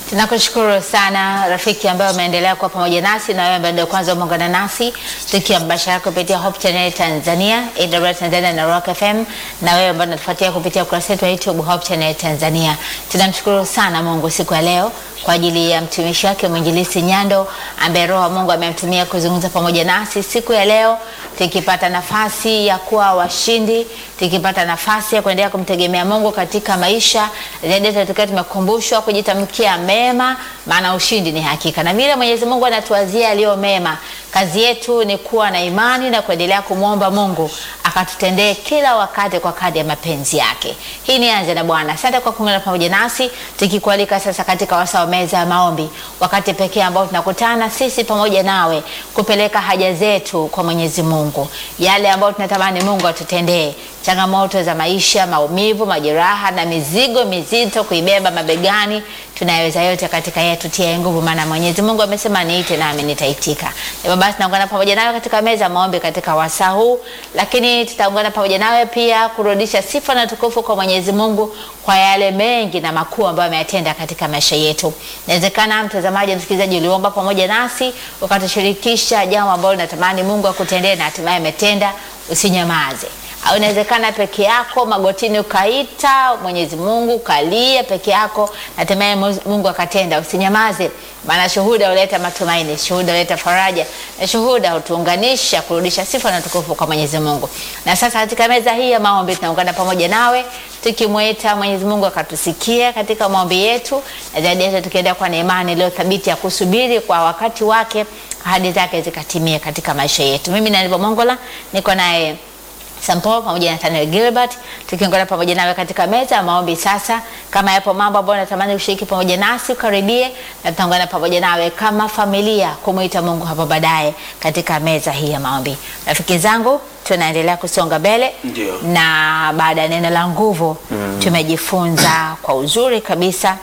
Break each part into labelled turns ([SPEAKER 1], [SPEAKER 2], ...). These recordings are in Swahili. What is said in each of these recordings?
[SPEAKER 1] Tunakushukuru sana rafiki ambaye umeendelea kuwa pamoja nasi na wewe ambaye ndio kwanza umeungana nasi tukiwa mbashara kupitia Hope Channel Tanzania, AWR Tanzania na Rock FM na wewe ambaye unatufuatia kupitia ukurasa wetu wa YouTube Hope Channel Tanzania. Tunamshukuru sana Mungu siku ya leo kwa ajili ya mtumishi wake mwinjilisi Nyando ambaye Roho wa Mungu amemtumia kuzungumza pamoja nasi siku ya leo, tukipata nafasi ya kuwa washindi, tukipata nafasi ya kuendelea kumtegemea Mungu katika maisha zaidi, tukiwa tumekumbushwa kujitamkia mema, maana ushindi ni hakika, na vile Mwenyezi Mungu anatuwazia aliyo mema. Kazi yetu ni kuwa na imani na kuendelea kumwomba Mungu akatutendee kila wakati kwa kadri ya mapenzi yake. Hii ni Anza na Bwana. Asante kwa kuungana pamoja nasi, tukikualika sasa katika wasaa wa meza ya maombi, wakati pekee ambao tunakutana sisi pamoja nawe kupeleka haja zetu kwa Mwenyezi Mungu, yale ambayo tunatamani Mungu atutendee changamoto za maisha, maumivu, majeraha na mizigo mizito kuibeba mabegani, tunayaweza yote katika yeye tutie nguvu, maana Mwenyezi Mungu amesema niite nami nitaitika. Hivyo basi tunaungana pamoja nawe katika meza ya maombi katika wasaa huu, lakini tutaungana pamoja nawe pia kurudisha sifa na tukufu kwa Mwenyezi Mungu kwa yale mengi na makuu ambayo ameyatenda katika maisha yetu. Inawezekana mtazamaji, msikilizaji, uliomba pamoja nasi ukatushirikisha jambo ambalo unatamani Mungu akutendee na hatimaye ametenda, usinyamaze au inawezekana peke yako magotini ukaita Mwenyezi Mungu ukalia peke yako, hatimaye Mungu akatenda. Usinyamaze, maana shuhuda huleta matumaini, shuhuda huleta faraja, na shuhuda hutuunganisha kurudisha sifa na tukufu kwa Mwenyezi Mungu. Na sasa katika meza hii ya maombi tunaungana pamoja nawe tukimwita Mwenyezi Mungu akatusikia katika maombi yetu, na zaidi yetu tukienda kwa na imani iliyo thabiti ya kusubiri kwa wakati wake ahadi zake zikatimie katika maisha yetu. Mimi na Nilivo Mongola niko naye Sampo pamoja na Nathaniel Gilbert tukiongea pamoja nawe katika meza ya maombi. Sasa kama yapo mambo ambayo natamani ushiriki pamoja nasi, ukaribie na tutaungana pamoja nawe kama familia kumwita Mungu hapo baadaye katika meza hii ya maombi. Rafiki zangu, tunaendelea kusonga mbele
[SPEAKER 2] Ndio.
[SPEAKER 1] na baada ya neno la nguvu tumejifunza kwa uzuri kabisa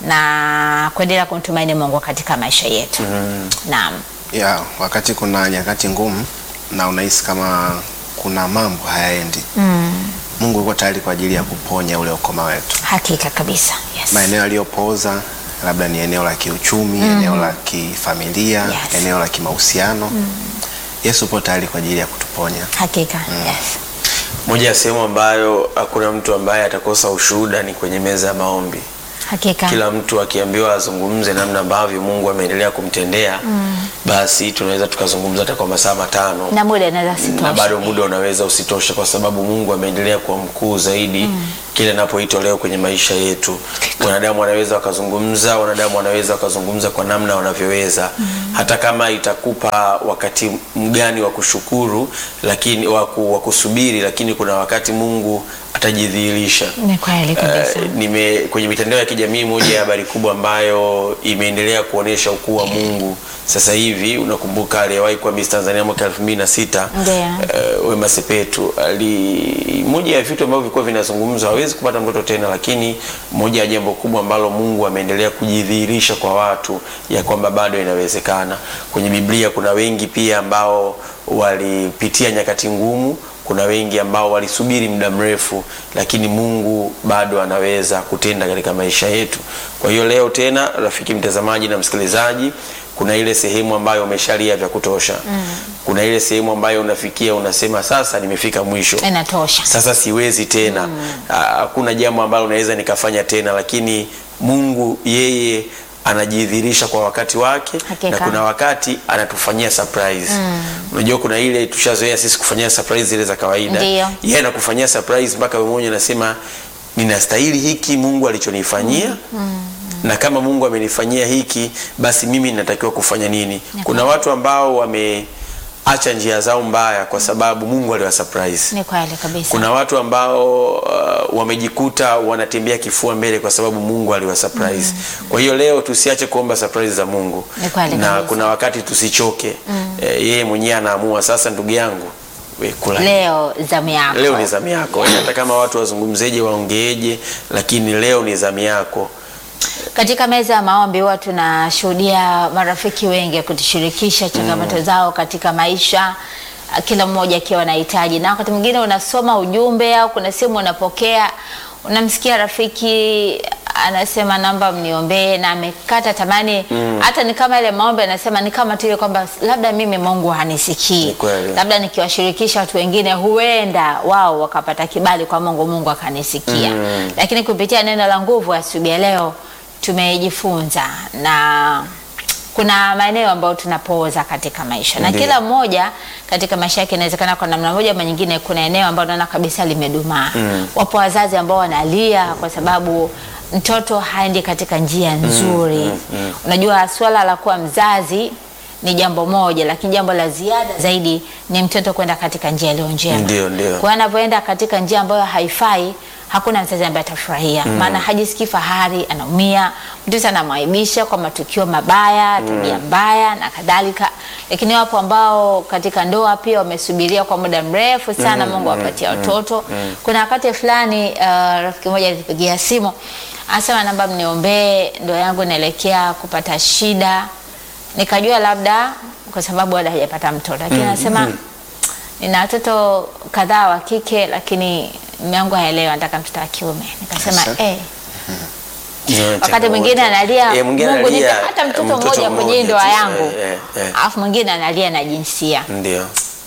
[SPEAKER 1] na kuendelea kumtumaini Mungu katika maisha yetu. Naam.
[SPEAKER 3] ya wakati kuna nyakati ngumu na unahisi kama kuna mambo hayaendi Mungu yuko tayari kwa ajili ya kuponya ule ukoma wetu.
[SPEAKER 1] Hakika kabisa. Yes.
[SPEAKER 3] Maeneo yaliyopooza labda ni eneo la kiuchumi, eneo la kifamilia,
[SPEAKER 1] Yes.
[SPEAKER 3] eneo la kimahusiano. Yesu upo tayari kwa ajili ya kutuponya.
[SPEAKER 1] Hakika. Yes.
[SPEAKER 2] Moja ya sehemu ambayo hakuna mtu ambaye atakosa ushuhuda ni kwenye meza ya maombi.
[SPEAKER 1] Hakika.
[SPEAKER 2] Kila mtu akiambiwa azungumze namna ambavyo Mungu ameendelea kumtendea, basi tunaweza tukazungumza hata kwa masaa matano
[SPEAKER 1] na muda inaweza
[SPEAKER 2] na
[SPEAKER 1] sitoshe.
[SPEAKER 2] bado muda unaweza usitoshe, kwa sababu Mungu ameendelea kuwa mkuu zaidi kile anapoitwa leo kwenye maisha yetu. Wanadamu wanaweza wakazungumza, wanadamu wanaweza wakazungumza kwa namna wanavyoweza, hata kama itakupa wakati mgani wa kushukuru, lakini wa ku- wa kusubiri, lakini kuna wakati Mungu atajidhihirisha.
[SPEAKER 1] Ni kweli kabisa.
[SPEAKER 2] Eh, nime kwenye mitandao ya kijamii, moja ya habari kubwa ambayo imeendelea kuonesha ukuu wa Mungu sasa hivi, unakumbuka aliyewahi kuwa Miss Tanzania mwaka 2006
[SPEAKER 1] Ndio.
[SPEAKER 2] eh, Wema Sepetu ali, moja ya vitu ambavyo vilikuwa vinazungumzwa, hawezi kupata mtoto tena, lakini moja ya jambo kubwa ambalo Mungu ameendelea kujidhihirisha kwa watu ya kwamba bado inawezekana. Kwenye Biblia kuna wengi pia ambao walipitia nyakati ngumu kuna wengi ambao walisubiri muda mrefu, lakini Mungu bado anaweza kutenda katika maisha yetu. Kwa hiyo leo tena, rafiki mtazamaji na msikilizaji, kuna ile sehemu ambayo umeshalia vya kutosha. Kuna ile sehemu ambayo unafikia unasema, sasa nimefika mwisho,
[SPEAKER 1] Inatosha.
[SPEAKER 2] sasa siwezi tena, Ah, hakuna jambo ambalo unaweza nikafanya tena, lakini Mungu yeye anajidhihirisha kwa wakati wake
[SPEAKER 1] Hakika.
[SPEAKER 2] na kuna wakati anatufanyia surprise. Unajua kuna ile tushazoea sisi kufanyia surprise zile za kawaida.
[SPEAKER 1] Ndiyo.
[SPEAKER 2] Yeye anakufanyia surprise mpaka wewe mwenyewe unasema ninastahili hiki Mungu alichonifanyia. Na kama Mungu amenifanyia hiki basi mimi ninatakiwa kufanya nini? Kuna watu ambao wameacha njia zao mbaya kwa sababu Mungu aliwa surprise.
[SPEAKER 1] Ni kweli kabisa.
[SPEAKER 2] Kuna watu ambao uh, wamejikuta wanatembea kifua mbele kwa sababu Mungu aliwa surprise. Kwa hiyo leo tusiache kuomba surprise za Mungu.
[SPEAKER 1] Ni kweli
[SPEAKER 2] Na
[SPEAKER 1] kabisa.
[SPEAKER 2] kuna wakati tusichoke. Eh, yeye mwenyewe anaamua sasa, ndugu yangu, we kula.
[SPEAKER 1] Leo zamu yako.
[SPEAKER 2] Leo ni zamu yako. Hata kama watu wazungumzeje, waongeeje, lakini leo ni zamu yako.
[SPEAKER 1] Katika meza ya maombi huwa tunashuhudia marafiki wengi kutushirikisha changamoto zao katika maisha, kila mmoja akiwa anahitaji, na wakati mwingine unasoma ujumbe au kuna simu unapokea, unamsikia rafiki anasema naomba mniombee na amekata tamani hata ni kama ile maombi anasema ni kama tu ile kwamba labda mimi Mungu hanisikii
[SPEAKER 2] Ni kweli.
[SPEAKER 1] labda nikiwashirikisha watu wengine huenda wao wakapata kibali kwa Mungu Mungu akanisikia lakini kupitia neno la nguvu asubuhi ya leo tumejifunza na kuna maeneo ambayo tunapooza katika maisha na
[SPEAKER 2] Ndiyo.
[SPEAKER 1] kila mmoja katika maisha yake inawezekana kwa namna moja ama nyingine kuna eneo ambalo naona kabisa limedumaa wapo wazazi ambao wanalia kwa sababu mtoto haendi katika njia nzuri unajua swala la kuwa mzazi ni jambo moja lakini jambo la ziada zaidi ni mtoto kwenda katika njia iliyo njema
[SPEAKER 2] Ndio, ndio.
[SPEAKER 1] kwa hiyo anapoenda katika njia ambayo haifai hakuna mzazi ambaye atafurahia maana hajisikii fahari anaumia mtoto anamwaibisha kwa matukio mabaya tabia mbaya na kadhalika lakini wapo ambao katika ndoa pia wamesubiria kwa muda mrefu sana mungu awapatia watoto kuna wakati fulani uh, rafiki moja alipigia simu anasema namba mniombee ndoa yangu inaelekea kupata shida nikajua labda kwa sababu bado hajapata mtoto lakini anasema nina watoto kadhaa wa kike lakini mume wangu haelewi anataka mtoto wa kiume nikasema
[SPEAKER 3] Sasa.
[SPEAKER 1] eh,
[SPEAKER 2] Ni
[SPEAKER 1] wakati
[SPEAKER 2] changamoto.
[SPEAKER 1] mwingine analia
[SPEAKER 2] Eh, mwingine
[SPEAKER 1] mungu
[SPEAKER 2] analia,
[SPEAKER 1] nipe hata mtoto
[SPEAKER 2] mtoto
[SPEAKER 1] mmoja kwenye
[SPEAKER 2] mmoja
[SPEAKER 1] ndoa
[SPEAKER 2] tu.
[SPEAKER 1] yangu
[SPEAKER 2] Eh, eh, eh.
[SPEAKER 1] alafu mwingine analia na jinsia
[SPEAKER 2] Ndio.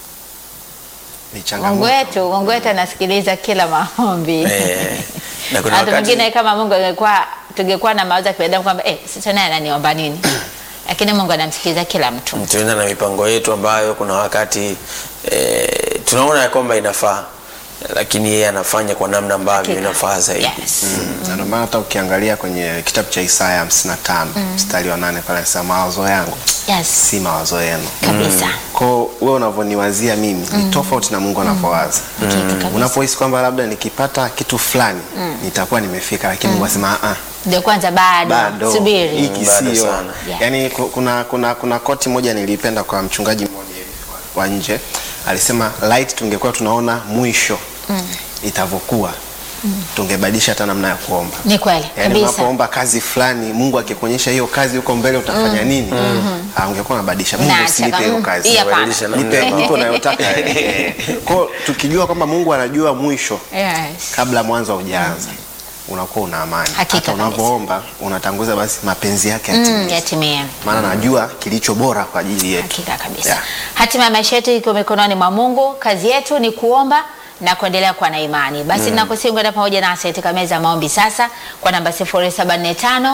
[SPEAKER 3] Ni
[SPEAKER 1] mungu
[SPEAKER 3] changamoto.
[SPEAKER 1] wetu mungu wetu anasikiliza kila maombi
[SPEAKER 2] Eh, na kuna
[SPEAKER 1] hata
[SPEAKER 2] wakati
[SPEAKER 1] mwingine kama mungu angekuwa tungekuwa na mawazo ya kibinadamu kwamba eh, sasa naye ananiomba nini lakini mungu anamsikiliza kila mtu
[SPEAKER 2] tunaenda na mipango yetu ambayo kuna wakati e, tunaona ya kwamba inafaa lakini yeye anafanya kwa namna ambavyo
[SPEAKER 1] Hakika.
[SPEAKER 2] inafaa zaidi
[SPEAKER 1] yes.
[SPEAKER 3] Na ndio maana hata ukiangalia kwenye kitabu cha Isaya 55 mstari wa nane pale anasema mawazo yangu
[SPEAKER 1] Yes.
[SPEAKER 3] si mawazo yenu.
[SPEAKER 1] kabisa
[SPEAKER 3] Kwao wewe unavyoniwazia mimi ni tofauti na Mungu anavyowaza.
[SPEAKER 1] Hakika kabisa.
[SPEAKER 3] Unapohisi kwamba labda nikipata kitu fulani nitakuwa nimefika, lakini Mungu anasema ah,
[SPEAKER 1] ndio kwanza bado,
[SPEAKER 3] bado
[SPEAKER 1] subiri
[SPEAKER 3] hiki
[SPEAKER 2] Bado
[SPEAKER 3] sio.
[SPEAKER 2] sana.
[SPEAKER 1] Yeah.
[SPEAKER 3] Yaani ku- kuna, kuna, kuna koti moja nilipenda kwa mchungaji mmoja hivi wa wa nje alisema light tungekuwa tunaona mwisho itavyokuwa tungebadilisha hata namna ya kuomba.
[SPEAKER 1] ni kweli
[SPEAKER 3] Yaani
[SPEAKER 1] kabisa
[SPEAKER 3] unapoomba kazi fulani, Mungu akikuonyesha hiyo kazi huko mbele utafanya nini, ah, ungekuwa unabadilisha. Mungu
[SPEAKER 1] Unaacha
[SPEAKER 3] usinipe
[SPEAKER 1] kama-
[SPEAKER 3] hiyo kazi,
[SPEAKER 1] hii hapana.
[SPEAKER 2] Badilisha namna
[SPEAKER 3] nipe
[SPEAKER 2] ya
[SPEAKER 3] nipe unayotaka. Kwa hiyo tukijua kwamba Mungu anajua mwisho
[SPEAKER 1] yes.
[SPEAKER 3] kabla mwanzo haujaanza, unakuwa una amani.
[SPEAKER 1] Hakika
[SPEAKER 3] Hata
[SPEAKER 1] kabisa.
[SPEAKER 3] unavyoomba unatanguza basi mapenzi yake
[SPEAKER 1] mm,
[SPEAKER 3] yatimie,
[SPEAKER 1] yatimie
[SPEAKER 3] maana najua kilicho bora kwa ajili yetu.
[SPEAKER 1] hakika kabisa
[SPEAKER 3] Yeah.
[SPEAKER 1] hatima ya maisha yetu iko mikononi mwa mungu kazi yetu ni kuomba na kuendelea kuwa na imani basi mm. nakusihi kwenda pamoja nasi katika meza ya maombi sasa kwa namba 0745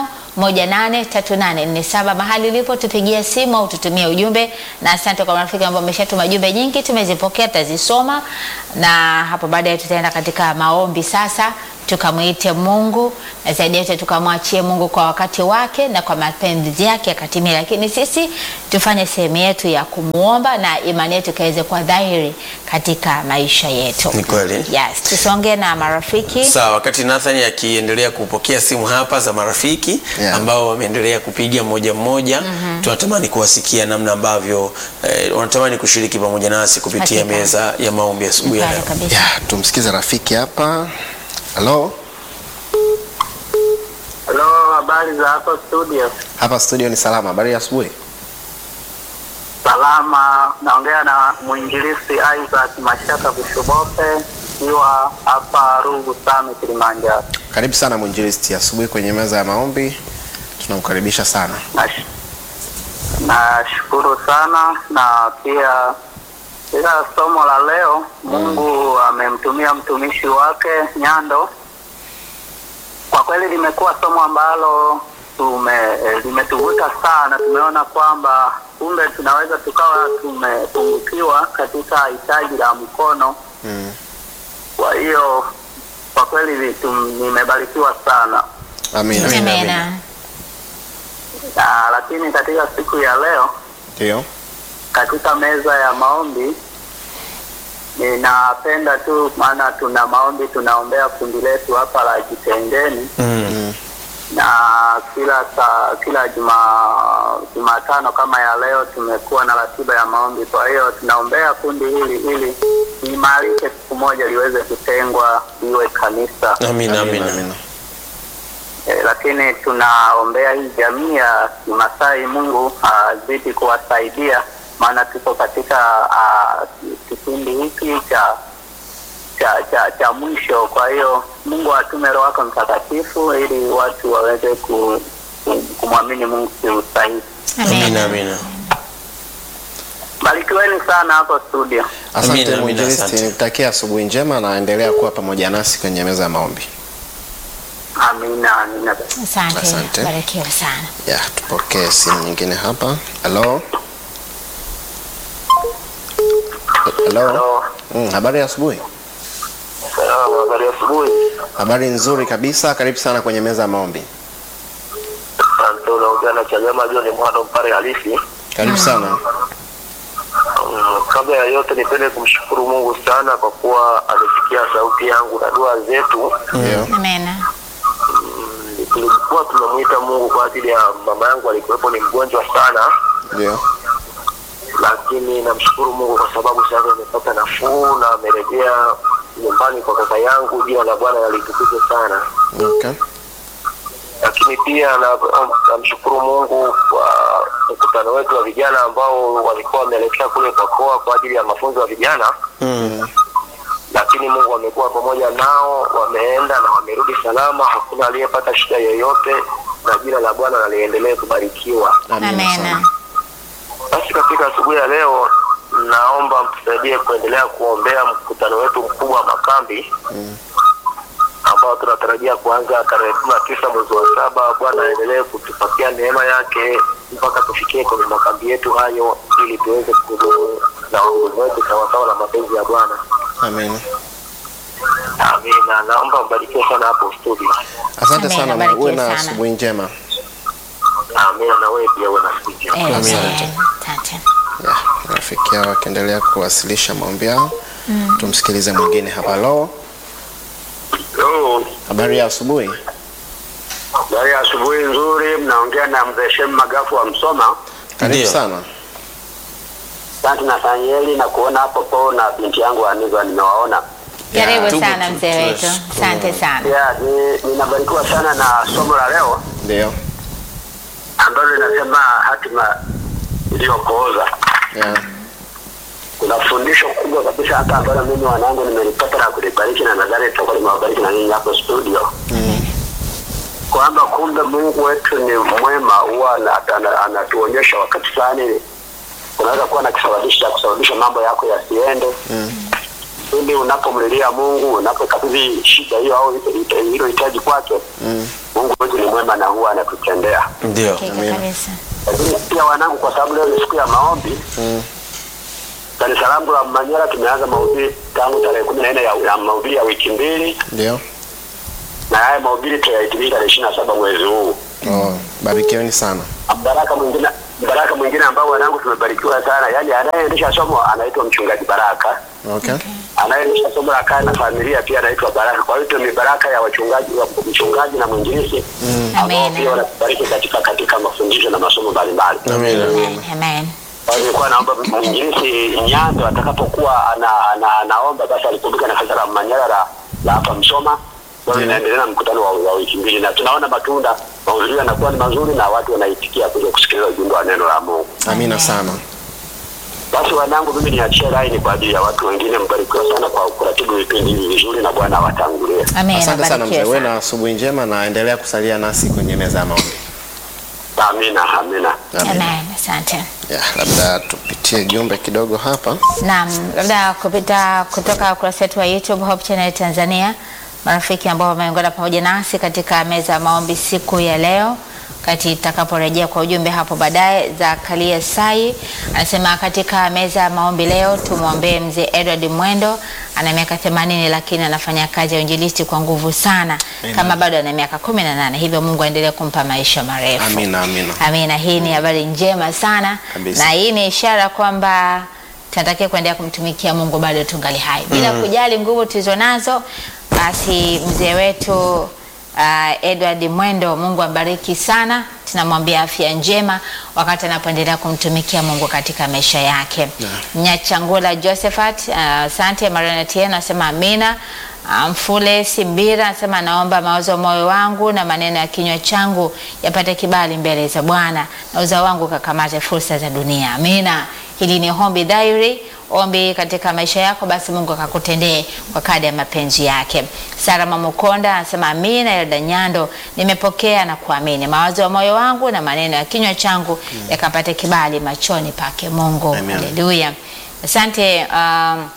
[SPEAKER 1] 183847 mahali ulipo tupigie simu au tutumie ujumbe na asante kwa marafiki ambao wameshatuma jumbe nyingi tumezipokea tutazisoma na hapo baadaye tutaenda katika maombi sasa tukamwite mungu na zaidi yote tukamwachie mungu kwa wakati wake na kwa mapenzi yake yakatimia lakini sisi tufanye sehemu yetu ya kumwomba na imani yetu ikaweze kuwa dhahiri katika maisha yetu
[SPEAKER 2] Ni kweli.
[SPEAKER 1] yes tusonge na marafiki
[SPEAKER 2] sawa wakati nathan akiendelea kupokea simu hapa za marafiki
[SPEAKER 3] Yeah.
[SPEAKER 2] ambao wameendelea kupiga mmoja mmoja tunatamani kuwasikia namna ambavyo eh, wanatamani kushiriki pamoja nasi kupitia
[SPEAKER 1] Hakika.
[SPEAKER 2] meza ya maombi asubuhi ya
[SPEAKER 1] Kweli
[SPEAKER 2] leo
[SPEAKER 1] kabisa.
[SPEAKER 3] Ya, tumsikize rafiki hapa. Halo,
[SPEAKER 4] Halo, habari za hapo studio?
[SPEAKER 3] hapa studio ni salama. Habari ya asubuhi.
[SPEAKER 4] Salama, naongea na mwinjilisti Isaac Mashaka Bushubope ikiwa hapa Rugu Same, Kilimanjaro.
[SPEAKER 3] Karibu sana mwinjilisti, asubuhi kwenye meza ya maombi. Tunamkaribisha sana.
[SPEAKER 4] Nash- Nashukuru sana na pia ila somo la leo Mungu amemtumia mtumishi wake Nyando. Kwa kweli limekuwa somo ambalo tume eh, limetuvuta sana. Tumeona kwamba kumbe tunaweza tukawa tumepungukiwa katika hitaji la mkono.
[SPEAKER 3] Mm.
[SPEAKER 4] Kwa hiyo kwa kweli tum- nimebarikiwa sana.
[SPEAKER 3] Amina.
[SPEAKER 1] amena
[SPEAKER 4] Na, lakini katika siku ya leo
[SPEAKER 3] Ndio.
[SPEAKER 4] katika meza ya maombi ninapenda tu maana tuna maombi tunaombea kundi letu hapa la Jitengeni
[SPEAKER 2] mm.
[SPEAKER 4] na kila saa, kila juma Jumatano kama ya leo tumekuwa na ratiba ya maombi. Kwa hiyo tunaombea kundi hili ili liimarike, siku moja liweze kutengwa liwe kanisa.
[SPEAKER 2] amina amina
[SPEAKER 4] E, lakini tunaombea hii jamii ya Kimasai, Mungu azidi kuwasaidia, maana tuko katika ah, kipindi hiki cha cha, cha, cha mwisho. Kwa hiyo Mungu atume Roho wake Mtakatifu ili watu waweze ku, ku- kumwamini Mungu kiusahihi.
[SPEAKER 2] Amina, amina.
[SPEAKER 4] Barikiweni sana hapo studio.
[SPEAKER 3] Asante
[SPEAKER 2] Amina, amina,
[SPEAKER 3] mwinjilisti,
[SPEAKER 2] asante.
[SPEAKER 3] nikutakia asubuhi njema na endelea kuwa pamoja nasi kwenye meza ya maombi.
[SPEAKER 4] Amina, amina.
[SPEAKER 1] Asante,
[SPEAKER 3] Asante.
[SPEAKER 1] barikiwa sana.
[SPEAKER 3] Ya, tupokee simu nyingine hapa. Halo. Halo.
[SPEAKER 4] Halo.
[SPEAKER 3] Mm, habari ya asubuhi.
[SPEAKER 4] Salamu, habari ya asubuhi.
[SPEAKER 3] Habari nzuri kabisa. Karibu sana kwenye meza ya maombi.
[SPEAKER 4] Asante, unaongea na Chagama John Mwana Mpare halisi.
[SPEAKER 3] Karibu sana.
[SPEAKER 4] Mm, kabla ya yote nipende kumshukuru Mungu sana kwa kuwa amesikia sauti yangu na dua zetu.
[SPEAKER 3] Ndio.
[SPEAKER 1] Amena.
[SPEAKER 4] Mm, Tulikuwa tunamwita Mungu kwa ajili ya mama yangu alikuwepo ni mgonjwa sana,
[SPEAKER 3] Ndio.
[SPEAKER 4] lakini namshukuru Mungu kwa sababu sasa amepata nafuu na amerejea nyumbani kwa kaka yangu. Jina la Bwana nalitukuzwe sana.
[SPEAKER 3] Okay.
[SPEAKER 4] lakini pia na- namshukuru Mungu kwa mkutano wetu wa vijana ambao walikuwa wameelekea kule Kokoa kwa ajili ya mafunzo ya vijana,
[SPEAKER 3] Mm.
[SPEAKER 4] lakini Mungu amekuwa pamoja nao, wameenda na wamerudi salama, hakuna aliyepata shida yoyote, na jina la Bwana naliendelee kubarikiwa.
[SPEAKER 3] Amina
[SPEAKER 1] Amena.
[SPEAKER 3] sana.
[SPEAKER 4] Basi katika asubuhi ya leo, naomba mtusaidie kuendelea kuombea mkutano wetu mkubwa wa makambi ambao tunatarajia kuanza tarehe kumi na tisa mwezi wa saba. Bwana aendelee kutupatia neema yake mpaka tufikie kwenye makambi yetu hayo, ili tuweze kuhudumu na wahudumu wetu sawasawa na mapenzi ya Bwana.
[SPEAKER 3] Amina.
[SPEAKER 4] Amina. Naomba mbarikiwe sana hapo studio.
[SPEAKER 3] Asante
[SPEAKER 1] Amina,
[SPEAKER 3] sana.
[SPEAKER 1] barikiwe
[SPEAKER 3] Uwe na
[SPEAKER 1] sana.
[SPEAKER 3] asubuhi njema.
[SPEAKER 4] Amina, na wewe pia uwe na siku njema.
[SPEAKER 1] Amen.
[SPEAKER 3] Asante.
[SPEAKER 1] Asante.
[SPEAKER 3] Ya, rafiki yao wakiendelea kuwasilisha maombi yao. Tumsikilize mwingine hapa. Halo.
[SPEAKER 4] Yo,
[SPEAKER 3] Habari ya asubuhi.
[SPEAKER 4] habari ya asubuhi nzuri. Mnaongea na mzee Shem Magafu wa Msoma.
[SPEAKER 3] Karibu
[SPEAKER 2] Ndio.
[SPEAKER 3] sana.
[SPEAKER 4] Asante Nathanieli na kuona hapo po na binti yangu Aniva nimewaona.
[SPEAKER 3] Ya,
[SPEAKER 1] Karibu
[SPEAKER 2] tupo
[SPEAKER 1] sana
[SPEAKER 2] tu-
[SPEAKER 1] mzee wetu.
[SPEAKER 2] tunashukuru.
[SPEAKER 1] Asante sana.
[SPEAKER 4] Pia ni- ninabarikiwa sana na somo la leo
[SPEAKER 3] Ndio.
[SPEAKER 4] ambalo linasema hatima iliyopooza.
[SPEAKER 3] Ya.
[SPEAKER 4] Kuna fundisho kubwa kabisa hata ambalo mimi wanangu nimelipata na kulibariki, na nadhani tutakuwa limewabariki na ninyi hapo studio, kwamba kumbe Mungu wetu ni mwema, huwa ana- ana- anatuonyesha wakati fulani unaweza kuwa na kisababisho cha kusababisha mambo yako yasiende ili unapomlilia Mungu, unapokabidhi shida hiyo au hilo hitaji kwake, Mungu wetu ni mwema na huwa anatutendea.
[SPEAKER 2] Ndio.
[SPEAKER 1] Hakika
[SPEAKER 3] Amina.
[SPEAKER 1] kabisa.
[SPEAKER 4] lakini pia wanangu, kwa sababu leo ni siku ya maombi kanisa langu la Manyara tumeanza mahubiri tangu tarehe kumi na nne ya, ya mahubiri ya wiki mbili,
[SPEAKER 3] Ndio.
[SPEAKER 4] na haya mahubiri tutayahitimisha tarehe ishirini na saba mwezi huu.
[SPEAKER 3] Oh, barikiweni sana.
[SPEAKER 4] Baraka mwingine baraka mwingine ambao wanangu tumebarikiwa sana, yani anayeendesha somo anaitwa mchungaji Baraka,
[SPEAKER 3] Okay.
[SPEAKER 4] anayeendesha somo la kaya na familia pia anaitwa Baraka. Kwa hiyo ni baraka ya wachungaji wa mchungaji na mwinjilisi ambao
[SPEAKER 1] Amen.
[SPEAKER 4] pia wanatubariki katika katika mafundisho na masomo mbalimbali.
[SPEAKER 2] Amina.
[SPEAKER 1] Amen. Amen.
[SPEAKER 4] Kwa hiyo nilikuwa naomba mwinjilisi Nyando atakapokuwa ana, ana, anaomba basi alikumbuka na kanisa la Manyara la la hapa Msoma. Kwa hiyo inaendelea na mkutano wa, wa wiki mbili na tunaona matunda, mahudhurio yanakuwa ni mazuri na watu wanaitikia kuja kusikiliza ujumbe wa neno la Mungu.
[SPEAKER 3] Amina
[SPEAKER 1] Amen.
[SPEAKER 3] sana.
[SPEAKER 4] Basi wanangu, mimi niachie laini kwa ajili ya watu wengine. Mbarikiwa sana kwa kuratibu vipindi hivi vizuri na Bwana awatangulie.
[SPEAKER 1] Amen.
[SPEAKER 3] Asante sana mzee.
[SPEAKER 1] Barikiwe
[SPEAKER 3] Uwe
[SPEAKER 1] sana.
[SPEAKER 3] na asubuhi njema na endelea kusalia nasi kwenye meza ya maombi.
[SPEAKER 4] Amina, amina.
[SPEAKER 1] Amen. Asante.
[SPEAKER 3] Ya, labda tupitie jumbe kidogo hapa.
[SPEAKER 1] Naam, labda kupita kutoka ukurasa wetu wa YouTube Hope Channel Tanzania, marafiki ambao wameungana pamoja nasi katika meza ya maombi siku ya leo, kati itakaporejea kwa ujumbe hapo baadaye. Zakaria Sai anasema katika meza ya maombi leo tumwombee mzee Edward Mwendo, ana miaka 80 lakini anafanya kazi ya uinjilisti kwa nguvu sana, kama bado ana miaka 18, hivyo Mungu aendelee kumpa maisha marefu.
[SPEAKER 3] Amina, amina.
[SPEAKER 1] Amina, hii ni habari njema sana
[SPEAKER 3] Kabisa.
[SPEAKER 1] na hii ni ishara kwamba tunatakiwa kuendelea kumtumikia Mungu bado tungali hai bila kujali nguvu tulizo nazo. Basi mzee wetu uh, Edward Mwendo, Mungu ambariki sana, tunamwambia afya njema wakati anapoendelea kumtumikia Mungu katika maisha yake. Nyachangula Josephat, uh, asante. Mariana Tieno anasema amina. Uh, Mfule Simbira anasema naomba mawazo ya moyo wangu na maneno ya kinywa changu yapate kibali mbele za Bwana na uzao wangu kakamate fursa za dunia. Amina. Hili ni Hombi Diary, ombi katika maisha yako, basi Mungu akakutendee kwa kadi ya mapenzi yake. Sara Mamukonda anasema amina. Elda Nyando, nimepokea na kuamini, mawazo ya moyo wangu na maneno ya kinywa changu yakapate kibali machoni pake Mungu.
[SPEAKER 3] Amen.
[SPEAKER 1] Haleluya, asante um,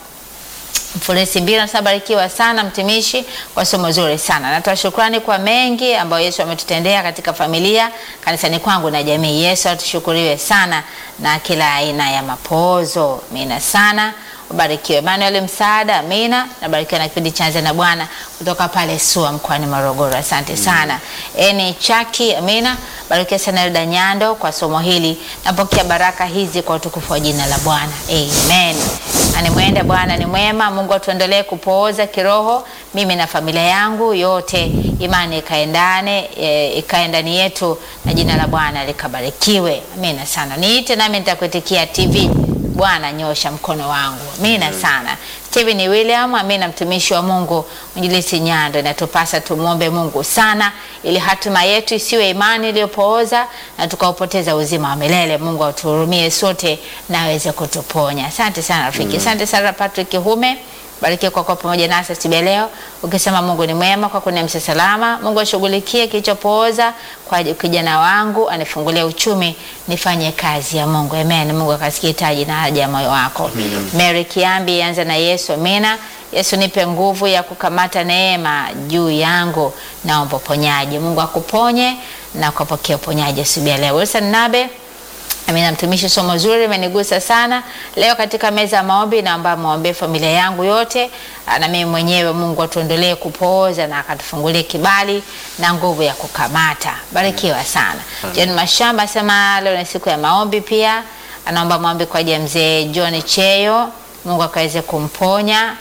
[SPEAKER 1] Mfulisi Mbira tunabarikiwa sana mtumishi kwa somo zuri sana. Natoa shukrani kwa mengi ambayo Yesu ametutendea katika familia, kanisani kwangu na jamii. Yesu atushukuriwe sana na kila aina ya mapozo. Amina sana. Ubarikiwe Emmanuel Msaada, amina. Nabarikiwa na kipindi cha Anza na Bwana kutoka pale SUA mkoani Morogoro. Asante sana. Eni Chaki, amina. Barikiwa sana Elda Nyando kwa somo hili. Napokea baraka hizi kwa utukufu wa jina la Bwana. Amen. Animwende Bwana ni mwema. Mungu atuendelee kupooza kiroho, mimi na familia yangu yote, imani ikaendane e, ikae ndani yetu na jina la Bwana likabarikiwe. Amina sana. Niite nami nitakuitikia TV. Bwana nyosha mkono wangu. Amina sana. Steven William, amina, mtumishi wa Mungu Mwinjilisti Nyando, inatupasa tumwombe Mungu sana ili hatima yetu isiwe imani iliyopooza na tukaupoteza uzima wa milele. Mungu atuhurumie sote na aweze kutuponya. Asante sana rafiki. Asante sana Patrick Hume. Barikiwa kwa kuwa pamoja nasi asubuhi ya leo, ukisema Mungu ni mwema kwa kuniamsha salama. Mungu ashughulikie kilichopooza kwa kijana wangu, anifungulie uchumi, nifanye kazi ya Mungu. Amen. Mungu akasikie hitaji na haja ya moyo wako. Mary Kiambi, anza na Yesu. Amina. Yesu, nipe nguvu ya kukamata neema juu yangu, naomba uponyaji. Mungu akuponye na ukapokea uponyaji asubuhi ya leo. Wilson Nabe Amina, mtumishi, somo zuri imenigusa sana leo katika meza ya maombi. Naomba muombe familia yangu yote na mimi mwenyewe. Mungu atuendelee kupooza na akatufungulie kibali na nguvu ya kukamata. Barikiwa sana. John Mashamba asema leo ni siku ya maombi pia, anaomba maombi kwa ajili ya mzee John Cheyo, Mungu akaweze kumponya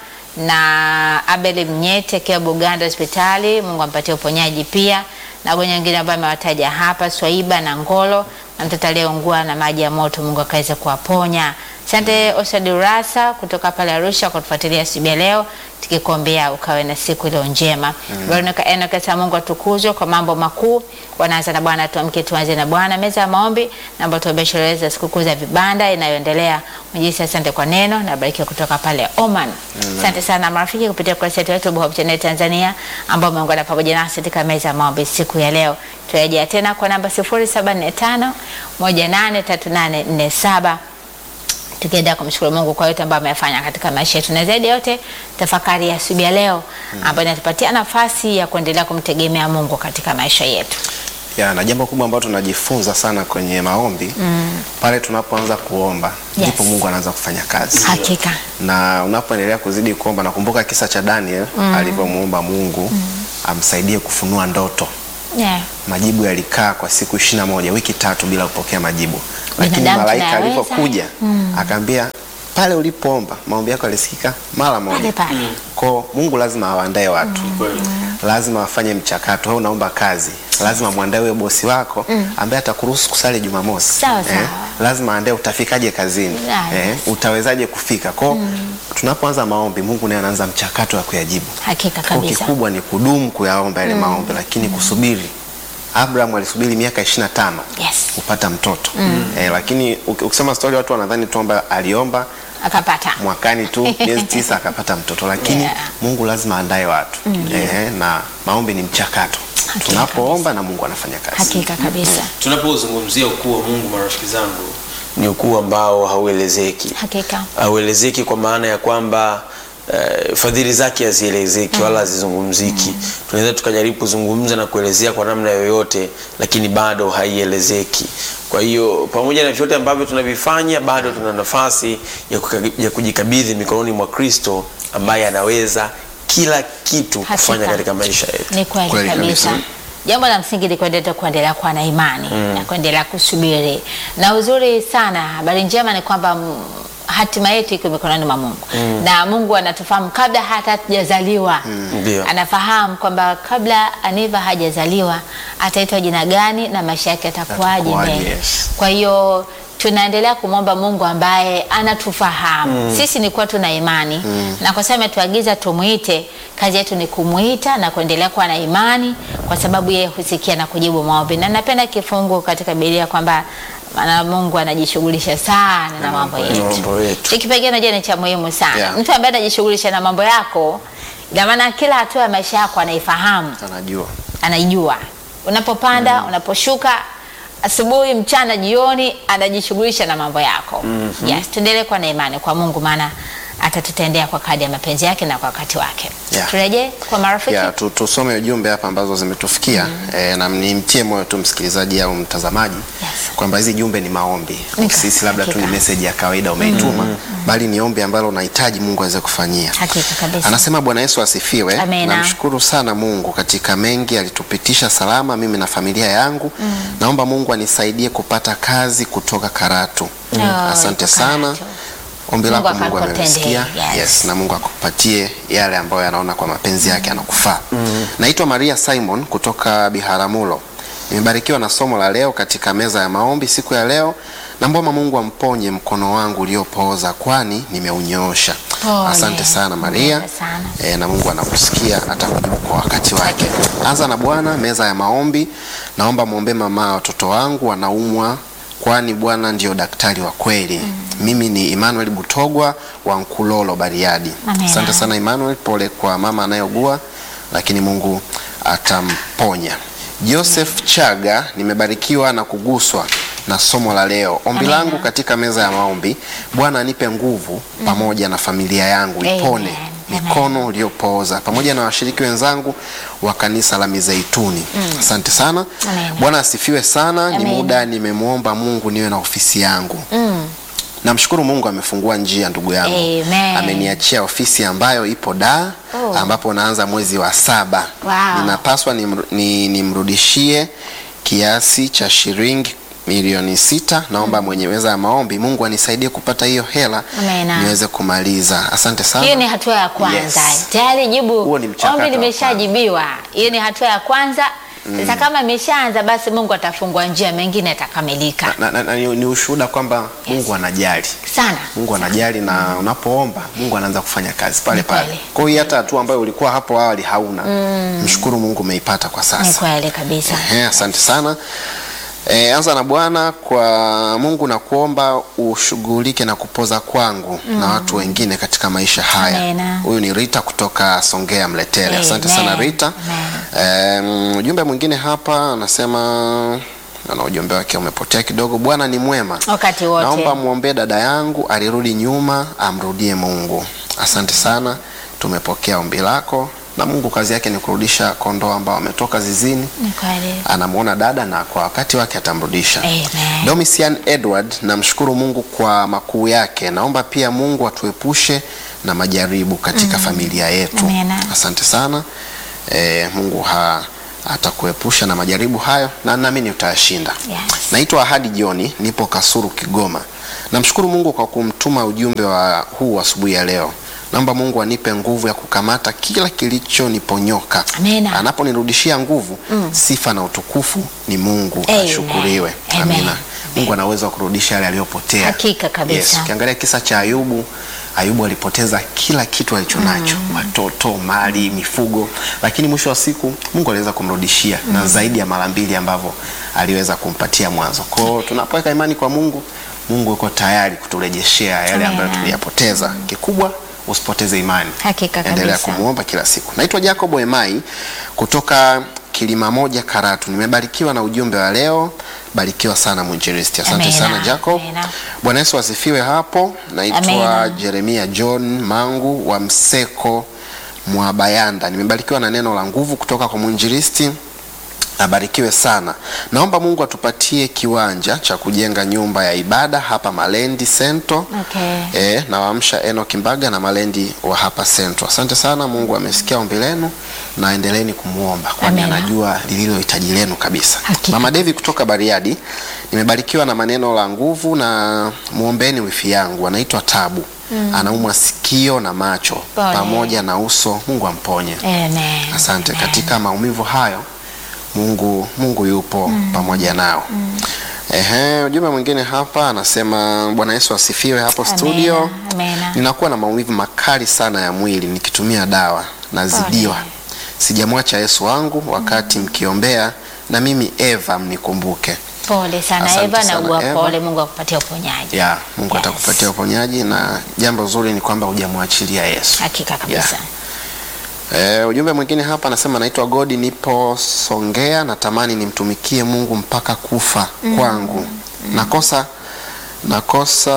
[SPEAKER 1] na Abel Mnyete akiwa Buganda hospitali, Mungu ampatie uponyaji pia, na wagonjwa wengine ambao amewataja hapa, Swaiba na Ngolo na mtoto aliyeungua na maji ya moto, Mungu akaweze kuwaponya. Asante Osad Urasa kutoka pale Arusha kwa kutufuatilia asubuhi ya leo, tukikuombea ukawe na siku iliyo njema. Veronica Enoch asema Mungu atukuzwe kwa mambo makuu. Wanaanza na Bwana, tuamke tuanze na Bwana. Meza ya maombi, naomba tuombee sherehe za sikukuu za vibanda inayoendelea. Mjisi, asante kwa neno na barikiwa kutoka pale Oman. Asante sana marafiki kupitia kurasa yetu ya YouTube Hope Channel Tanzania ambao umeungana pamoja nasi katika meza ya maombi siku ya leo. Turejea tena kwa namba 0745 183847 tukienda kumshukuru Mungu kwa yote ambayo amefanya katika maisha yetu, na zaidi ya yote tafakari ya asubuhi ya leo ambayo inatupatia nafasi ya kuendelea kumtegemea Mungu katika maisha yetu.
[SPEAKER 3] ya na jambo kubwa ambalo tunajifunza sana kwenye maombi pale tunapoanza kuomba
[SPEAKER 1] Yes.
[SPEAKER 3] ndipo Mungu anaanza kufanya kazi
[SPEAKER 1] Hakika
[SPEAKER 3] na unapoendelea kuzidi kuomba, nakumbuka kisa cha Daniel alivyomuomba Mungu amsaidie kufunua ndoto.
[SPEAKER 1] yeah.
[SPEAKER 3] Majibu yalikaa kwa siku ishirini na moja, wiki tatu bila kupokea majibu, lakini
[SPEAKER 1] Binadamu
[SPEAKER 3] malaika
[SPEAKER 1] tunayaweza.
[SPEAKER 3] alipokuja akaambia pale ulipoomba maombi yako yalisikika mara moja.
[SPEAKER 1] Pale pale.
[SPEAKER 3] Kwa Mungu lazima awaandae watu lazima wafanye mchakato. Wewe unaomba kazi, lazima mwandae huyo bosi wako ambaye atakuruhusu kusali Jumamosi.
[SPEAKER 1] Sawa, sawa.
[SPEAKER 3] lazima aandae utafikaje kazini,
[SPEAKER 1] Ah,
[SPEAKER 3] eh,
[SPEAKER 1] yes.
[SPEAKER 3] utawezaje kufika. Kwa tunapoanza maombi, Mungu naye anaanza mchakato wa kuyajibu.
[SPEAKER 1] Hakika
[SPEAKER 3] Kwa
[SPEAKER 1] kabisa.
[SPEAKER 3] kikubwa ni kudumu kuyaomba yale maombi, lakini kusubiri. Abraham alisubiri miaka 25
[SPEAKER 1] Yes.
[SPEAKER 3] kupata mtoto eh, lakini uki- ukisema stori watu wanadhani tu kwamba aliomba
[SPEAKER 1] Akapata.
[SPEAKER 3] mwakani tu miezi tisa akapata mtoto, lakini
[SPEAKER 1] Yeah.
[SPEAKER 3] Mungu lazima aandae watu eh, na maombi ni mchakato.
[SPEAKER 1] Hakika
[SPEAKER 3] Tunapoomba na Mungu anafanya kazi.
[SPEAKER 1] Hakika kabisa.
[SPEAKER 2] Tunapozungumzia ukuu wa Mungu, marafiki zangu, ni ukuu ambao hauelezeki.
[SPEAKER 1] Hakika.
[SPEAKER 2] hauelezeki kwa maana ya kwamba eh, fadhili zake hazielezeki wala hazizungumziki. Tunaweza tukajaribu kuzungumza na kuelezea kwa namna yoyote, lakini bado haielezeki. Kwa hiyo pamoja na vyote ambavyo tunavifanya, bado tuna nafasi ya, kuka- ya kujikabidhi mikononi mwa Kristo ambaye anaweza kila kitu
[SPEAKER 1] Hakika.
[SPEAKER 2] kufanya katika maisha yetu.
[SPEAKER 1] Ni kweli
[SPEAKER 3] Kweli
[SPEAKER 1] kabisa.
[SPEAKER 3] kabisa.
[SPEAKER 1] Jambo la msingi ni kuendelea kuendelea kuwa na imani na kuendelea kusubiri, na uzuri sana, habari njema ni kwamba mm, hatima yetu iko mikononi mwa Mungu na Mungu anatufahamu kabla hata hatujazaliwa.
[SPEAKER 2] Ndio.
[SPEAKER 1] Anafahamu kwamba kabla Aniva hajazaliwa ataitwa jina gani na maisha yake atakuwaje
[SPEAKER 3] Atakuwaje,
[SPEAKER 1] mbele.
[SPEAKER 3] yes.
[SPEAKER 1] Kwa hiyo tunaendelea kumwomba Mungu ambaye anatufahamu. Sisi ni kuwa tuna imani na kwa sababu ametuagiza tumuite, kazi yetu ni kumuita na kuendelea kuwa na imani, kwa sababu yeye husikia na kujibu maombi. Na napenda kifungu katika Biblia kwamba maana Mungu anajishughulisha sana na mambo yetu.
[SPEAKER 2] mambo yetu.
[SPEAKER 1] Hiki kipengele najua ni cha muhimu sana.
[SPEAKER 3] Yeah.
[SPEAKER 1] Mtu ambaye anajishughulisha na mambo yako, ina maana kila hatua ya maisha yako anaifahamu
[SPEAKER 3] anajua
[SPEAKER 1] anaijua unapopanda unaposhuka asubuhi mchana jioni anajishughulisha na mambo yako yes tuendelee kuwa na imani kwa mungu maana atatutendea kwa kadi ya mapenzi yake na kwa wakati wake
[SPEAKER 3] Yeah.
[SPEAKER 1] turejee kwa marafiki
[SPEAKER 3] ya tu, tusome ujumbe hapa ambazo zimetufikia eh, na nimtie moyo tu msikilizaji au mtazamaji
[SPEAKER 1] Yes.
[SPEAKER 3] kwamba hizi jumbe ni maombi
[SPEAKER 1] Nika-
[SPEAKER 3] sisi labda tu ni
[SPEAKER 1] hakika.
[SPEAKER 3] message ya kawaida umeituma bali ni ombi ambalo unahitaji Mungu aweze kufanyia
[SPEAKER 1] hakika kabisa
[SPEAKER 3] Anasema Bwana Yesu asifiwe.
[SPEAKER 1] Amena.
[SPEAKER 3] Namshukuru sana Mungu katika mengi alitupitisha salama mimi na familia yangu. Naomba Mungu anisaidie kupata kazi kutoka Karatu.
[SPEAKER 1] Oh,
[SPEAKER 3] Asante
[SPEAKER 1] yuko
[SPEAKER 3] sana.
[SPEAKER 1] Karatu.
[SPEAKER 3] Ombi
[SPEAKER 1] Mungu
[SPEAKER 3] lako Mungu
[SPEAKER 1] akakutendee,
[SPEAKER 3] amemsikia.
[SPEAKER 1] yes.
[SPEAKER 3] Yes, na Mungu akupatie yale ambayo anaona kwa mapenzi yake anakufaa. Naitwa Maria Simon kutoka Biharamulo. Nimebarikiwa na somo la leo katika meza ya maombi siku ya leo. Naomba Mungu amponye mkono wangu uliopooza kwani nimeunyoosha.
[SPEAKER 1] Pole.
[SPEAKER 3] Asante sana Maria.
[SPEAKER 1] Pole sana.
[SPEAKER 3] E, na Mungu anakusikia atakujibu kwa wakati wake. Anza na Bwana, meza ya maombi. Naomba muombe mama watoto wangu wanaumwa, kwani Bwana ndio daktari wa kweli. Mimi ni Emmanuel Butogwa wa Nkulolo Bariadi.
[SPEAKER 1] Amina.
[SPEAKER 3] Asante sana Emmanuel, pole kwa mama anayeugua, lakini Mungu atamponya. Joseph Chaga, nimebarikiwa na kuguswa na somo la leo. Ombi
[SPEAKER 1] Amina.
[SPEAKER 3] langu katika meza ya maombi, Bwana anipe nguvu pamoja na familia yangu ipone
[SPEAKER 1] Amen.
[SPEAKER 3] mikono uliopooza pamoja na washiriki wenzangu wa kanisa la Mizeituni. Asante sana.
[SPEAKER 1] Amen.
[SPEAKER 3] Bwana asifiwe sana. Ni
[SPEAKER 1] Amen.
[SPEAKER 3] muda nimemwomba Mungu niwe na ofisi yangu. Namshukuru Mungu amefungua njia ndugu yangu.
[SPEAKER 1] Amen.
[SPEAKER 3] Ameniachia ofisi ambayo ipo Dar
[SPEAKER 1] Oh.
[SPEAKER 3] ambapo naanza mwezi wa saba.
[SPEAKER 1] Wow.
[SPEAKER 3] Ninapaswa nimru- ni- nimrudishie kiasi cha shilingi milioni sita. Naomba mwenye meza ya maombi Mungu anisaidie kupata hiyo hela
[SPEAKER 1] Amen.
[SPEAKER 3] niweze kumaliza. Asante sana.
[SPEAKER 1] hiyo ni hatua ya kwanza
[SPEAKER 3] Yes.
[SPEAKER 1] tayari jibu
[SPEAKER 3] Huo ni mchakato
[SPEAKER 1] ombi
[SPEAKER 3] wa
[SPEAKER 1] limeshajibiwa hiyo ni hatua ya kwanza sasa kama imeshaanza basi mungu atafungua njia mengine yatakamilika
[SPEAKER 3] na, na, na, ni, ni ushuhuda kwamba Mungu anajali.
[SPEAKER 1] sana
[SPEAKER 3] Mungu anajali na unapoomba Mungu anaanza kufanya kazi pale
[SPEAKER 1] Ni
[SPEAKER 3] pale.
[SPEAKER 1] kweli.
[SPEAKER 3] Kwa hiyo hata hatua ambayo ulikuwa hapo awali hauna, mshukuru Mungu umeipata kwa
[SPEAKER 1] ni
[SPEAKER 3] sasa.
[SPEAKER 1] kweli kabisa
[SPEAKER 3] Ehe, asante sana. E, anza na Bwana kwa Mungu na kuomba ushughulike na kupoza kwangu na watu wengine katika maisha haya.
[SPEAKER 1] Amena.
[SPEAKER 3] Huyu ni Rita kutoka Songea Mletele. Asante
[SPEAKER 1] Amen.
[SPEAKER 3] sana Rita.
[SPEAKER 1] Amen.
[SPEAKER 3] E, ujumbe mwingine hapa anasema na ujumbe wake umepotea kidogo. Bwana ni mwema
[SPEAKER 1] wakati wote
[SPEAKER 3] Naomba mwombee dada yangu alirudi nyuma, amrudie Mungu. Asante sana, tumepokea ombi lako, na Mungu kazi yake ni kurudisha kondoo ambao wametoka zizini.
[SPEAKER 1] ni kweli
[SPEAKER 3] Anamwona dada na kwa wakati wake atamrudisha.
[SPEAKER 1] Amen.
[SPEAKER 3] Domitian Edward, namshukuru Mungu kwa makuu yake. Naomba pia Mungu atuepushe na majaribu katika familia yetu.
[SPEAKER 1] Amena.
[SPEAKER 3] Asante sana. E, Mungu ha, atakuepusha na majaribu hayo na naamini utayashinda.
[SPEAKER 1] Yes.
[SPEAKER 3] Naitwa Ahadi Joni, nipo Kasuru, Kigoma. Namshukuru Mungu kwa kumtuma ujumbe wa huu asubuhi ya leo. Naomba Mungu anipe nguvu ya kukamata kila kilichoniponyoka.
[SPEAKER 1] Amina.
[SPEAKER 3] Anaponirudishia nguvu, sifa na utukufu ni Mungu
[SPEAKER 1] Amen.
[SPEAKER 3] ashukuriwe.
[SPEAKER 1] Amen.
[SPEAKER 3] Amina. Mungu ana uwezo wa kurudisha yale aliyopotea.
[SPEAKER 1] Hakika kabisa.
[SPEAKER 3] Yes. Ukiangalia kisa cha Ayubu, Ayubu alipoteza kila kitu alichonacho, watoto, mali, mifugo, lakini mwisho wa siku Mungu aliweza kumrudishia na zaidi ya mara mbili ambavyo aliweza kumpatia mwanzo. Kwa hiyo tunapoweka imani kwa Mungu, Mungu yuko tayari kuturejeshea yale ambayo
[SPEAKER 1] Amen.
[SPEAKER 3] tuliyapoteza. Kikubwa usipoteze imani.
[SPEAKER 1] Hakika
[SPEAKER 3] Endelea
[SPEAKER 1] kabisa.
[SPEAKER 3] kumuomba kila siku. Naitwa Jacob Emai kutoka Kilima Moja Karatu. Nimebarikiwa na ujumbe wa leo. Barikiwa sana mwinjilisti. Asante
[SPEAKER 1] Amina.
[SPEAKER 3] sana Jacob.
[SPEAKER 1] Amina.
[SPEAKER 3] Bwana Yesu asifiwe hapo. Naitwa
[SPEAKER 1] Amina.
[SPEAKER 3] Jeremia John Mangu wa Mseko Mwabayanda. Nimebarikiwa na neno la nguvu kutoka kwa mwinjilisti. Abarikiwe sana. Naomba Mungu atupatie kiwanja cha kujenga nyumba ya ibada hapa Malendi Sento.
[SPEAKER 1] Okay.
[SPEAKER 3] E, nawaamsha Eno Kimbaga na Malendi wa hapa Sento. Asante sana, Mungu amesikia ombi lenu na endeleeni kumwomba kwani
[SPEAKER 1] Amina.
[SPEAKER 3] anajua lililo hitaji lenu kabisa.
[SPEAKER 1] Hakika.
[SPEAKER 3] Mama Devi kutoka Bariadi, nimebarikiwa na maneno la nguvu na muombeni wifi yangu anaitwa Tabu. Anaumwa sikio na macho
[SPEAKER 1] Pole.
[SPEAKER 3] pamoja na uso, Mungu amponye.
[SPEAKER 1] Amen.
[SPEAKER 3] Asante.
[SPEAKER 1] Amen.
[SPEAKER 3] Katika maumivu hayo Mungu, Mungu yupo pamoja nao. Ehe, ujumbe mwingine hapa anasema Bwana Yesu asifiwe hapo
[SPEAKER 1] Amena,
[SPEAKER 3] studio.
[SPEAKER 1] amena.
[SPEAKER 3] Ninakuwa na maumivu makali sana ya mwili nikitumia dawa nazidiwa.
[SPEAKER 1] Pole.
[SPEAKER 3] Sijamwacha Yesu wangu wakati mkiombea na mimi Eva mnikumbuke.
[SPEAKER 1] Pole sana
[SPEAKER 3] Asante
[SPEAKER 1] Eva,
[SPEAKER 3] sana,
[SPEAKER 1] naugua
[SPEAKER 3] Eva.
[SPEAKER 1] pole. Mungu akupatie uponyaji.
[SPEAKER 3] Ya, Mungu
[SPEAKER 1] Yes.
[SPEAKER 3] atakupatia uponyaji na jambo zuri ni kwamba hujamwachilia Yesu.
[SPEAKER 1] Hakika kabisa.
[SPEAKER 3] Eh, ujumbe mwingine hapa anasema naitwa Godi, nipo Songea, natamani nimtumikie Mungu mpaka kufa kwangu. Nakosa nakosa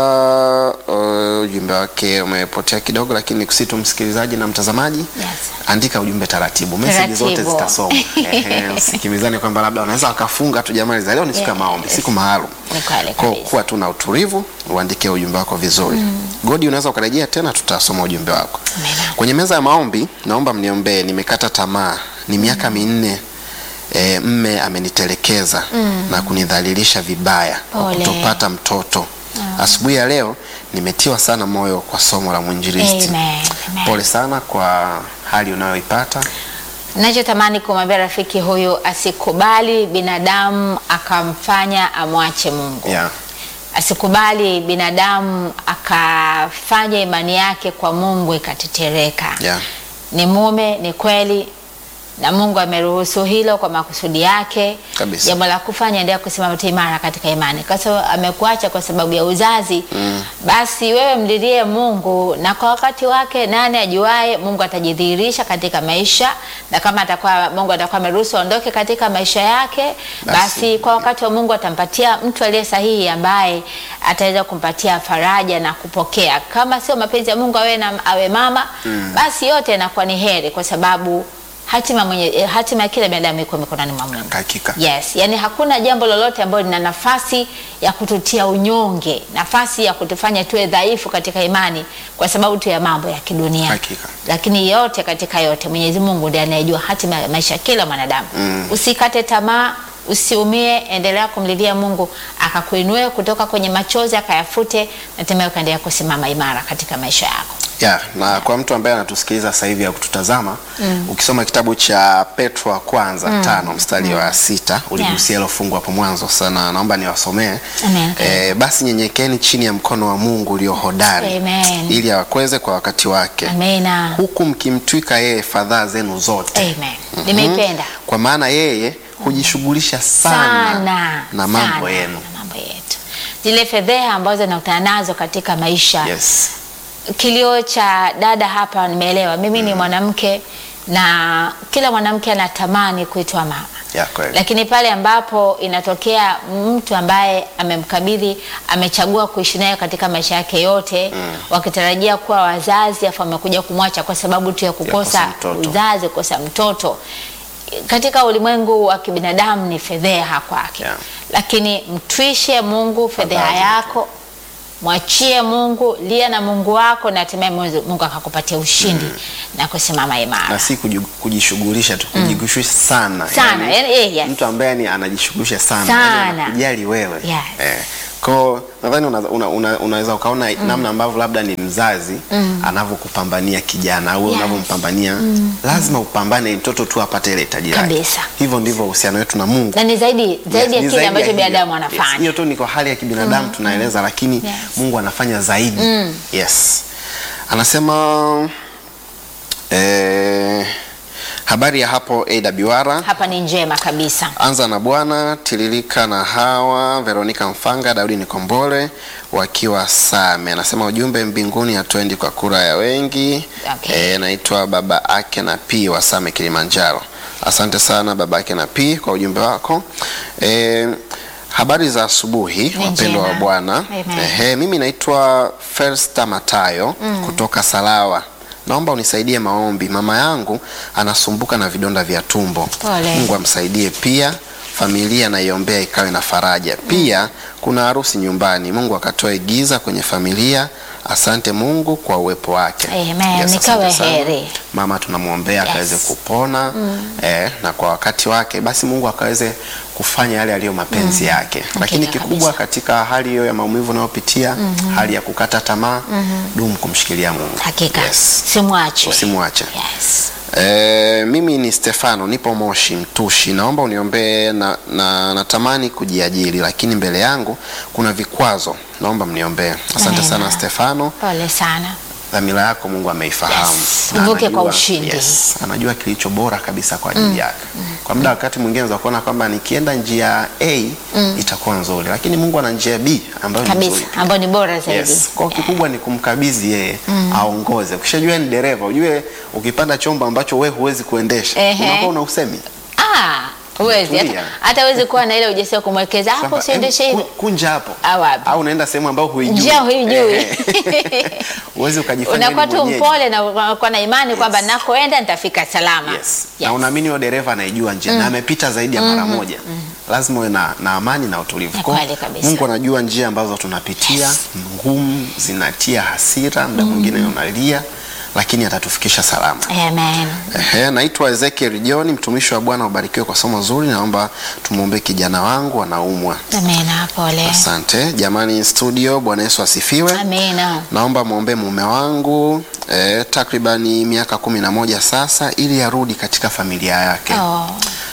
[SPEAKER 3] uh, ujumbe wake umepotea kidogo, lakini nikusihi tu msikilizaji na mtazamaji
[SPEAKER 1] Yes.
[SPEAKER 3] andika ujumbe taratibu, meseji zote
[SPEAKER 1] Taratibu.
[SPEAKER 3] zitasoma. Ehe, usikimizane kwamba labda wanaweza wakafunga tu jamani, za leo ni siku ya
[SPEAKER 1] Yes.
[SPEAKER 3] maombi, siku maalum.
[SPEAKER 1] Ni kweli
[SPEAKER 3] Kwa
[SPEAKER 1] kabisa.
[SPEAKER 3] kuwa tu na utulivu, uandike ujumbe wako vizuri. Godi, unaweza ukarejea tena, tutasoma ujumbe wako.
[SPEAKER 1] Amina.
[SPEAKER 3] Kwenye meza ya maombi, naomba mniombee, nimekata tamaa, ni miaka minne e, mme amenitelekeza na kunidhalilisha vibaya kwa
[SPEAKER 1] Pole.
[SPEAKER 3] kutopata mtoto. Asubuhi ya leo nimetiwa sana moyo kwa somo la mwinjilisti.
[SPEAKER 1] Amen. Amen.
[SPEAKER 3] Pole sana kwa hali unayoipata.
[SPEAKER 1] Nachotamani kumwambia rafiki huyu asikubali binadamu akamfanya amwache Mungu.
[SPEAKER 3] Yeah.
[SPEAKER 1] Asikubali binadamu akafanya imani yake kwa Mungu ikatetereka.
[SPEAKER 3] Yeah.
[SPEAKER 1] Ni mume, ni kweli, na Mungu ameruhusu hilo kwa makusudi yake.
[SPEAKER 3] Kabisa.
[SPEAKER 1] Jambo la kufanya, endelea kusimama tu imara katika imani, kwa sababu amekuacha kwa sababu ya uzazi basi wewe mlilie Mungu, na kwa wakati wake, nani ajuae, Mungu atajidhihirisha katika maisha, na kama atakuwa Mungu atakuwa ameruhusu aondoke katika maisha yake,
[SPEAKER 3] Basi.
[SPEAKER 1] basi kwa wakati wa Mungu atampatia mtu aliye sahihi ambaye ataweza kumpatia faraja na kupokea. Kama sio mapenzi ya Mungu awe, na, awe mama basi yote inakuwa ni heri, kwa sababu hatima mwenye eh, hatima ya kila binadamu iko mikononi mwa Mungu.
[SPEAKER 3] Hakika.
[SPEAKER 1] Yes, yani hakuna jambo lolote ambalo lina nafasi ya kututia unyonge, nafasi ya kutufanya tuwe dhaifu katika imani kwa sababu tu ya mambo ya kidunia.
[SPEAKER 3] Hakika.
[SPEAKER 1] Lakini yote katika yote Mwenyezi Mungu ndiye anayejua hatima ya maisha ya kila mwanadamu. Usikate tamaa, usiumie, endelea kumlilia Mungu akakuinue kutoka kwenye machozi akayafute na hatimaye ukaendelea kusimama imara katika maisha yako.
[SPEAKER 3] Ya, na kwa mtu ambaye anatusikiliza sasa hivi au kututazama ukisoma kitabu cha Petro wa kwanza tano mstari wa sita uligusia hilo fungu hapo mwanzo sana, naomba niwasomee.
[SPEAKER 1] Amen.
[SPEAKER 3] Eh, basi nyenyekeni chini ya mkono wa Mungu ulio hodari
[SPEAKER 1] Amen.
[SPEAKER 3] ili awakweze kwa wakati wake
[SPEAKER 1] Amina.
[SPEAKER 3] huku mkimtwika yeye fadhaa zenu zote.
[SPEAKER 1] Amen. Nimeipenda.
[SPEAKER 3] Kwa maana yeye hujishughulisha sana,
[SPEAKER 1] sana
[SPEAKER 3] na mambo
[SPEAKER 1] sana
[SPEAKER 3] yenu.
[SPEAKER 1] na mambo yetu, zile fedheha ambazo nakutana nazo katika maisha
[SPEAKER 3] Yes.
[SPEAKER 1] kilio cha dada hapa nimeelewa. Mimi ni mwanamke na kila mwanamke anatamani kuitwa mama,
[SPEAKER 3] Ya, kweli.
[SPEAKER 1] lakini pale ambapo inatokea mtu ambaye amemkabidhi, amechagua kuishi naye katika maisha yake yote wakitarajia kuwa wazazi, afu amekuja kumwacha kwa sababu tu ya kukosa
[SPEAKER 3] mtoto.
[SPEAKER 1] uzazi, kukosa mtoto katika ulimwengu wa kibinadamu ni fedheha kwake
[SPEAKER 3] Yeah.
[SPEAKER 1] lakini mtwishe Mungu fedheha
[SPEAKER 3] Fadhali.
[SPEAKER 1] yako, mwachie Mungu, lia na Mungu wako, na hatimaye Mungu Mungu akakupatia ushindi na kusimama imara.
[SPEAKER 3] na si kuji- kujishughulisha tu kujishughulisha sana
[SPEAKER 1] Sana, yani, eh, yes.
[SPEAKER 3] mtu ambaye ni anajishughulisha sana,
[SPEAKER 1] Sana.
[SPEAKER 3] yani anakujali wewe
[SPEAKER 1] Yes.
[SPEAKER 3] eh. Kwa nadhani una, una, una, unaweza ukaona namna ambavyo labda ni mzazi anavyokupambania kijana au
[SPEAKER 1] Yes.
[SPEAKER 3] unavyompambania lazima upambane mtoto tu apate ile hitaji lake.
[SPEAKER 1] Kabisa.
[SPEAKER 3] Hivyo ndivyo uhusiano wetu na Mungu
[SPEAKER 1] na ni zaidi zaidi
[SPEAKER 3] Yes,
[SPEAKER 1] ya
[SPEAKER 3] ni
[SPEAKER 1] kile ambacho
[SPEAKER 3] hiyo.
[SPEAKER 1] binadamu
[SPEAKER 3] Yes,
[SPEAKER 1] anafanya.
[SPEAKER 3] hiyo tu ni kwa hali ya kibinadamu tunaeleza, lakini
[SPEAKER 1] Yes.
[SPEAKER 3] Mungu anafanya zaidi. Yes, anasema eh, habari ya hapo AWR
[SPEAKER 1] Hapa ni njema kabisa.
[SPEAKER 3] Anza na Bwana, Tililika na Hawa, Veronika Mfanga, Daudi Nikombole wakiwa Same. Anasema ujumbe mbinguni hatuendi kwa kura ya wengi.
[SPEAKER 1] Okay.
[SPEAKER 3] E, naitwa baba ake na P wa Same Kilimanjaro. Asante sana baba ake na P kwa ujumbe wako. E, habari za asubuhi
[SPEAKER 1] Ni
[SPEAKER 3] wapendwa wa
[SPEAKER 1] njema.
[SPEAKER 3] Bwana.
[SPEAKER 1] Amen.
[SPEAKER 3] Ehe, mimi naitwa Felsta Matayo kutoka Salawa. Naomba unisaidie maombi. Mama yangu anasumbuka na vidonda vya tumbo.
[SPEAKER 1] Pole.
[SPEAKER 3] Mungu amsaidie pia. Familia naiombea ikawe na faraja. Pia kuna harusi nyumbani. Mungu akatoe giza kwenye familia. Asante Mungu kwa uwepo wake.
[SPEAKER 1] Amen.
[SPEAKER 3] Yes,
[SPEAKER 1] Nikawe
[SPEAKER 3] asante sana.
[SPEAKER 1] heri.
[SPEAKER 3] Mama tunamwombea
[SPEAKER 1] Yes.
[SPEAKER 3] akaweze kupona eh, na kwa wakati wake basi Mungu akaweze kufanya yale yaliyo mapenzi yake. Lakini
[SPEAKER 1] Hakika
[SPEAKER 3] kikubwa
[SPEAKER 1] kabisa.
[SPEAKER 3] katika hali hiyo ya maumivu unayopitia, hali ya kukata tamaa, dumu kumshikilia Mungu.
[SPEAKER 1] Hakika
[SPEAKER 3] Yes.
[SPEAKER 1] simwache.
[SPEAKER 3] Usimwache.
[SPEAKER 1] Yes.
[SPEAKER 3] E, mimi ni Stefano, nipo Moshi Mtushi. Naomba uniombee na, na natamani kujiajiri lakini mbele yangu kuna vikwazo. Naomba mniombee. Asante
[SPEAKER 1] Amina.
[SPEAKER 3] sana Stefano.
[SPEAKER 1] Pole sana.
[SPEAKER 3] Dhamira yako Mungu ameifahamu.
[SPEAKER 1] Yes,
[SPEAKER 3] Na
[SPEAKER 1] uvuke kwa
[SPEAKER 3] anajua-
[SPEAKER 1] ushindi.
[SPEAKER 3] Yes, anajua kilicho bora kabisa kwa ajili yake. Kwa muda wakati mwingine za kuona kwamba nikienda njia A itakuwa nzuri, lakini Mungu ana njia B ambayo ni
[SPEAKER 1] Kabisa,
[SPEAKER 3] nzuri.
[SPEAKER 1] ambao ni bora zaidi.
[SPEAKER 3] Yes. Kwa kikubwa ni kumkabidhi yeye aongoze. Ukishajua ni dereva, ujue ukipanda chombo ambacho we huwezi kuendesha,
[SPEAKER 1] Ehe.
[SPEAKER 3] unakuwa una usemi.
[SPEAKER 1] Ah, huwezi hata,
[SPEAKER 3] Tulia.
[SPEAKER 1] hata huwezi kuwa na ile ujasiri wa kumwelekeza hapo
[SPEAKER 3] Kwamba,
[SPEAKER 1] usiendeshe
[SPEAKER 3] "Em,
[SPEAKER 1] hivi.
[SPEAKER 3] ku- Kunja hapo.
[SPEAKER 1] Au wapi?
[SPEAKER 3] Au unaenda sehemu ambayo huijui.
[SPEAKER 1] Njia huijui.
[SPEAKER 3] Ehe. Huwezi ukajifanya
[SPEAKER 1] Unakuwa
[SPEAKER 3] ni
[SPEAKER 1] tu
[SPEAKER 3] mwenyeji.
[SPEAKER 1] mpole na unakuwa na imani kwamba nakoenda nitafika salama.
[SPEAKER 3] Yes. Na unaamini huyo dereva anaijua njia na amepita zaidi ya mara moja. Lazima uwe na, na amani na utulivu.
[SPEAKER 1] Ni
[SPEAKER 3] Kwa
[SPEAKER 1] kweli kabisa.
[SPEAKER 3] Mungu anajua njia ambazo tunapitia ngumu, zinatia hasira, muda mwingine unalia, lakini atatufikisha salama.
[SPEAKER 1] Amen.
[SPEAKER 3] Ehe, naitwa Ezekiel John, mtumishi wa Bwana, ubarikiwe kwa somo zuri. Naomba tumwombee kijana wangu anaumwa.
[SPEAKER 1] Amina, pole.
[SPEAKER 3] Asante jamani, studio. Bwana Yesu asifiwe.
[SPEAKER 1] Amina.
[SPEAKER 3] Naomba mwombee mume wangu eh, takribani miaka kumi na moja sasa, ili arudi katika familia yake.
[SPEAKER 1] Oh,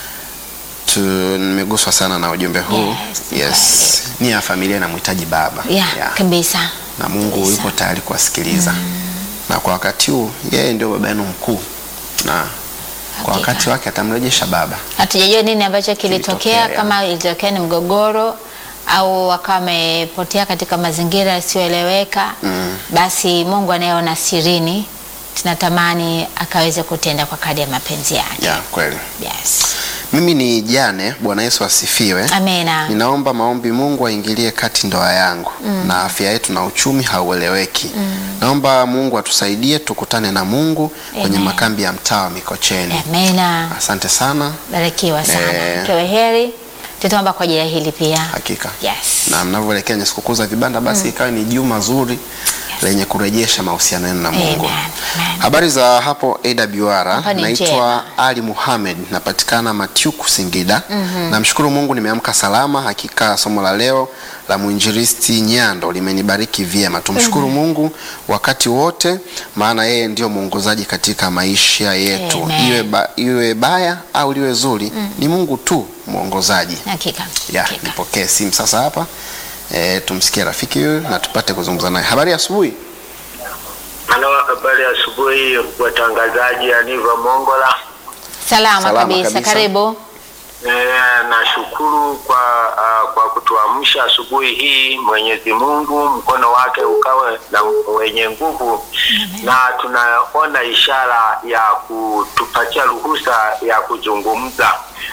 [SPEAKER 3] Tu, nimeguswa sana na ujumbe huu
[SPEAKER 1] Yes,
[SPEAKER 3] yes. Nia ya familia inamhitaji baba
[SPEAKER 1] yeah,
[SPEAKER 3] Yeah.
[SPEAKER 1] kabisa.
[SPEAKER 3] na Mungu
[SPEAKER 1] Kabisa.
[SPEAKER 3] yupo tayari kuwasikiliza na kwa wakati huu yeye ndio baba yenu mkuu na kwa
[SPEAKER 1] Hakika.
[SPEAKER 3] wakati wake atamrejesha baba.
[SPEAKER 1] Hatujajua nini ambacho kilitokea,
[SPEAKER 3] Kilitokea,
[SPEAKER 1] kama ilitokea ni mgogoro au wakawa wamepotea katika mazingira yasiyoeleweka. Basi Mungu anayeona sirini, tunatamani akaweze kutenda kwa kadri ya mapenzi yake.
[SPEAKER 3] Yeah, kweli.
[SPEAKER 1] Yes.
[SPEAKER 3] Mimi ni Jane. Bwana Yesu asifiwe.
[SPEAKER 1] Amina.
[SPEAKER 3] Ninaomba maombi, Mungu aingilie kati ndoa yangu na afya yetu na uchumi haueleweki. Naomba Mungu atusaidie tukutane na Mungu kwenye
[SPEAKER 1] Amen.
[SPEAKER 3] makambi ya mtaa wa Mikocheni.
[SPEAKER 1] Amina.
[SPEAKER 3] Asante sana,
[SPEAKER 1] Barikiwa sana.
[SPEAKER 3] Eh.
[SPEAKER 1] Kewe heri. Tutaomba kwa ajili ya hili pia.
[SPEAKER 3] hakika.
[SPEAKER 1] Yes.
[SPEAKER 3] Na mnavyoelekea kwenye sikukuu za vibanda, basi ikawe ni juma zuri lenye kurejesha mahusiano yenu na Mungu.
[SPEAKER 1] Amen. Amen.
[SPEAKER 3] Habari za hapo AWR,
[SPEAKER 1] Hapa ni
[SPEAKER 3] naitwa
[SPEAKER 1] njema.
[SPEAKER 3] Ali Muhamed, napatikana Matyuku Singida. Namshukuru Mungu nimeamka salama. Hakika somo la leo la mwinjilisti Nyando limenibariki vyema. Tumshukuru Mungu wakati wote, maana yeye ndio mwongozaji katika maisha yetu,
[SPEAKER 1] Amen.
[SPEAKER 3] iwe, ba, iwe baya au liwe zuri, ni Mungu tu mwongozaji.
[SPEAKER 1] Hakika.
[SPEAKER 3] Ya,
[SPEAKER 1] Hakika.
[SPEAKER 3] nipokee simu sasa hapa e, tumsikie rafiki huyu na tupate kuzungumza naye. Habari ya asubuhi.
[SPEAKER 5] Halo, habari ya asubuhi watangazaji, Aniva Mongola.
[SPEAKER 1] Salama,
[SPEAKER 3] Salama
[SPEAKER 1] kabisa.
[SPEAKER 3] kabisa.
[SPEAKER 1] Karibu.
[SPEAKER 5] E, nashukuru kwa uh, kwa kutuamsha asubuhi hii. Mwenyezi Mungu mkono wake ukawe na wenye nguvu, na tunaona ishara ya kutupatia ruhusa ya kuzungumza.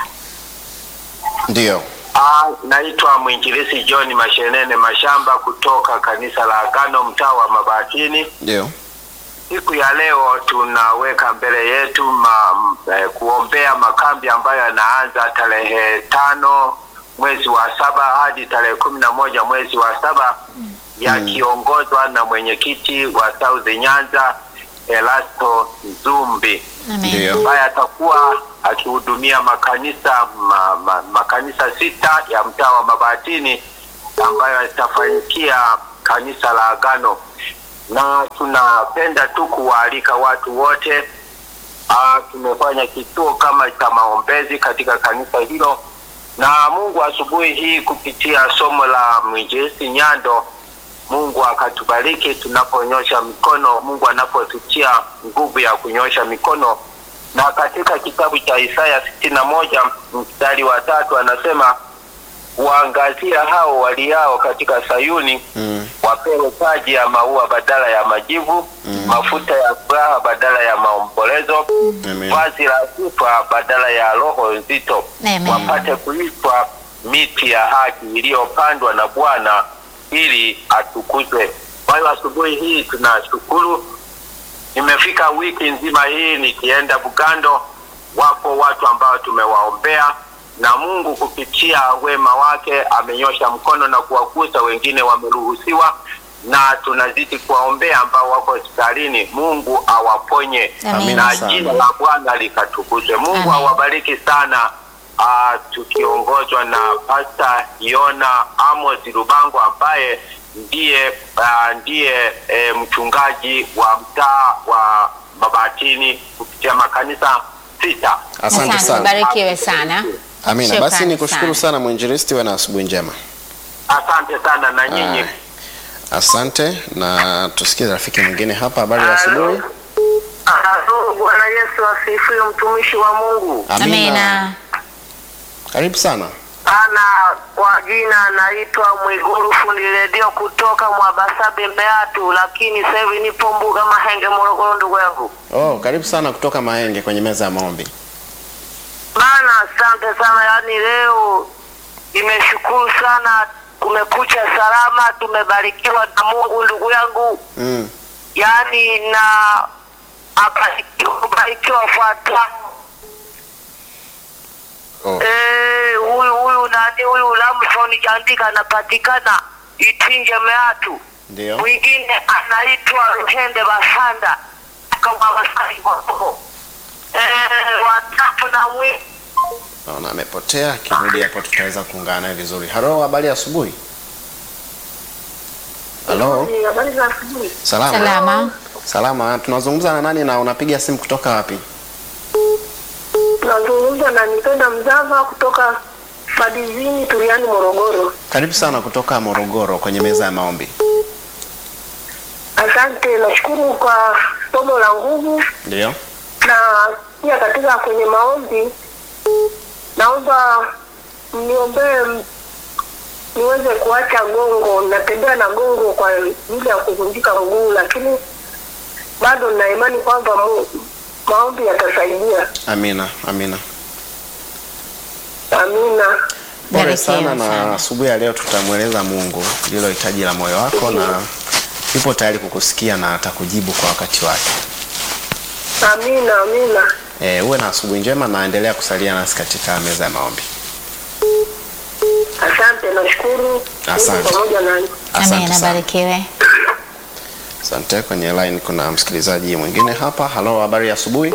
[SPEAKER 3] Ndio.
[SPEAKER 5] Ah, naitwa mwinjilisi John Mashenene Mashamba kutoka kanisa la Agano mtaa wa Mabatini.
[SPEAKER 3] Ndio.
[SPEAKER 5] Siku ya leo tunaweka mbele yetu ma, m- eh, kuombea makambi ambayo yanaanza tarehe tano mwezi wa saba hadi tarehe kumi na moja mwezi wa saba yakiongozwa na mwenyekiti wa South Nyanza Elasto Nzumbi
[SPEAKER 1] Amen.
[SPEAKER 3] Ndio.
[SPEAKER 5] ambaye atakuwa akihudumia makanisa ma, ma, makanisa sita ya mtaa wa Mabatini ambayo yatafanyikia kanisa la Agano, na tunapenda tu kuwaalika watu wote. Ah, tumefanya kituo kama cha maombezi katika kanisa hilo, na Mungu asubuhi hii kupitia somo la mwinjilisti Nyando Mungu akatubariki tunaponyosha mikono, Mungu anapotutia nguvu ya kunyosha mikono. Na katika kitabu cha Isaya sitini na moja mstari wa tatu anasema waangazia hao waliao katika Sayuni
[SPEAKER 3] Mm.
[SPEAKER 5] wapewe taji ya maua badala ya majivu, mafuta ya furaha badala ya maombolezo,
[SPEAKER 3] Amen.
[SPEAKER 5] vazi la sifa badala ya roho nzito,
[SPEAKER 1] Amen.
[SPEAKER 5] wapate kuitwa miti ya haki iliyopandwa na Bwana ili atukuzwe. Kwa hiyo asubuhi hii tunashukuru. Nimefika wiki nzima hii nikienda Bugando, wapo watu ambao tumewaombea na Mungu kupitia wema wake amenyosha mkono na kuwagusa, wengine wameruhusiwa, na tunazidi kuwaombea ambao wako hospitalini. Mungu awaponye
[SPEAKER 1] Amen.
[SPEAKER 5] na
[SPEAKER 3] sana.
[SPEAKER 5] jina la Bwana likatukuzwe. Mungu
[SPEAKER 1] Amen.
[SPEAKER 5] awabariki sana. Uh, tukiongozwa na Pasta Yona Amos Rubango ambaye ndiye uh, ndiye eh, mchungaji wa mtaa wa Mabatini kupitia makanisa sita.
[SPEAKER 3] Asante sana.
[SPEAKER 1] barikiwe sana.
[SPEAKER 3] Amina.
[SPEAKER 1] Shukrani
[SPEAKER 3] Basi nikushukuru
[SPEAKER 1] sana.
[SPEAKER 3] sana mwinjilisti, uwe na asubuhi njema.
[SPEAKER 5] Asante sana na nyinyi.
[SPEAKER 3] Aya. Asante na tusikie rafiki mwingine hapa. Habari ya asubuhi.
[SPEAKER 6] Halo, Bwana Yesu asifiwe, mtumishi wa Mungu.
[SPEAKER 1] Amina.
[SPEAKER 3] Karibu sana.
[SPEAKER 6] Ana kwa jina naitwa Mwiguru fundi redio kutoka Mwabasabe Mbeatu, lakini sasa hivi nipo Mbuga Mahenge, Morogoro, ndugu yangu.
[SPEAKER 3] Oh, karibu sana kutoka Mahenge kwenye meza ya maombi.
[SPEAKER 6] Bana, asante sana. Yaani leo nimeshukuru sana, kumekucha salama, tumebarikiwa na Mungu, ndugu yangu.
[SPEAKER 3] Mm.
[SPEAKER 6] Yaani na abarikiwa wafuatao
[SPEAKER 3] Oh.
[SPEAKER 6] Eh, huyu huyu nani huyu Lamson Jandika anapatikana Itinje Meatu.
[SPEAKER 3] Ndio.
[SPEAKER 6] Mwingine anaitwa Ruhende Basanda kama Basari Mwako. Eh, watatu na mwi
[SPEAKER 3] Naona amepotea, akirudi hapo tutaweza kuungana naye vizuri. Halo, habari ya asubuhi. Halo,
[SPEAKER 6] habari za asubuhi.
[SPEAKER 3] salama.
[SPEAKER 1] Salama.
[SPEAKER 3] Salama. Tunazungumza na nani na unapiga simu kutoka wapi?
[SPEAKER 6] Nazungumza na Nipenda Mzava kutoka Fadizini Turiani Morogoro.
[SPEAKER 3] Karibu sana kutoka Morogoro kwenye meza ya maombi.
[SPEAKER 6] Asante, nashukuru kwa somo la nguvu
[SPEAKER 3] Ndio.
[SPEAKER 6] na pia katika kwenye maombi naomba mniombee m- niweze kuacha gongo. Natembea na gongo kwa ajili ya kuvunjika mguu, lakini bado nina imani kwamba mu- maombi yatasaidia.
[SPEAKER 3] Amina, amina.
[SPEAKER 6] Amina.
[SPEAKER 3] Pole
[SPEAKER 1] Barikiwa
[SPEAKER 3] sana na
[SPEAKER 1] sana.
[SPEAKER 3] asubuhi ya leo tutamweleza Mungu lilo hitaji la moyo wako na yupo tayari kukusikia na atakujibu kwa wakati wake.
[SPEAKER 6] Amina, amina.
[SPEAKER 3] E, uwe na asubuhi njema na endelea kusalia nasi katika meza ya maombi.
[SPEAKER 6] Asante, nashukuru. Mungu
[SPEAKER 3] Asante.
[SPEAKER 6] pamoja nanyi.
[SPEAKER 3] Asante
[SPEAKER 1] Amina,
[SPEAKER 3] sana.
[SPEAKER 1] barikiwe.
[SPEAKER 3] Asante. Kwenye line kuna msikilizaji mwingine hapa. Halo, habari ya asubuhi.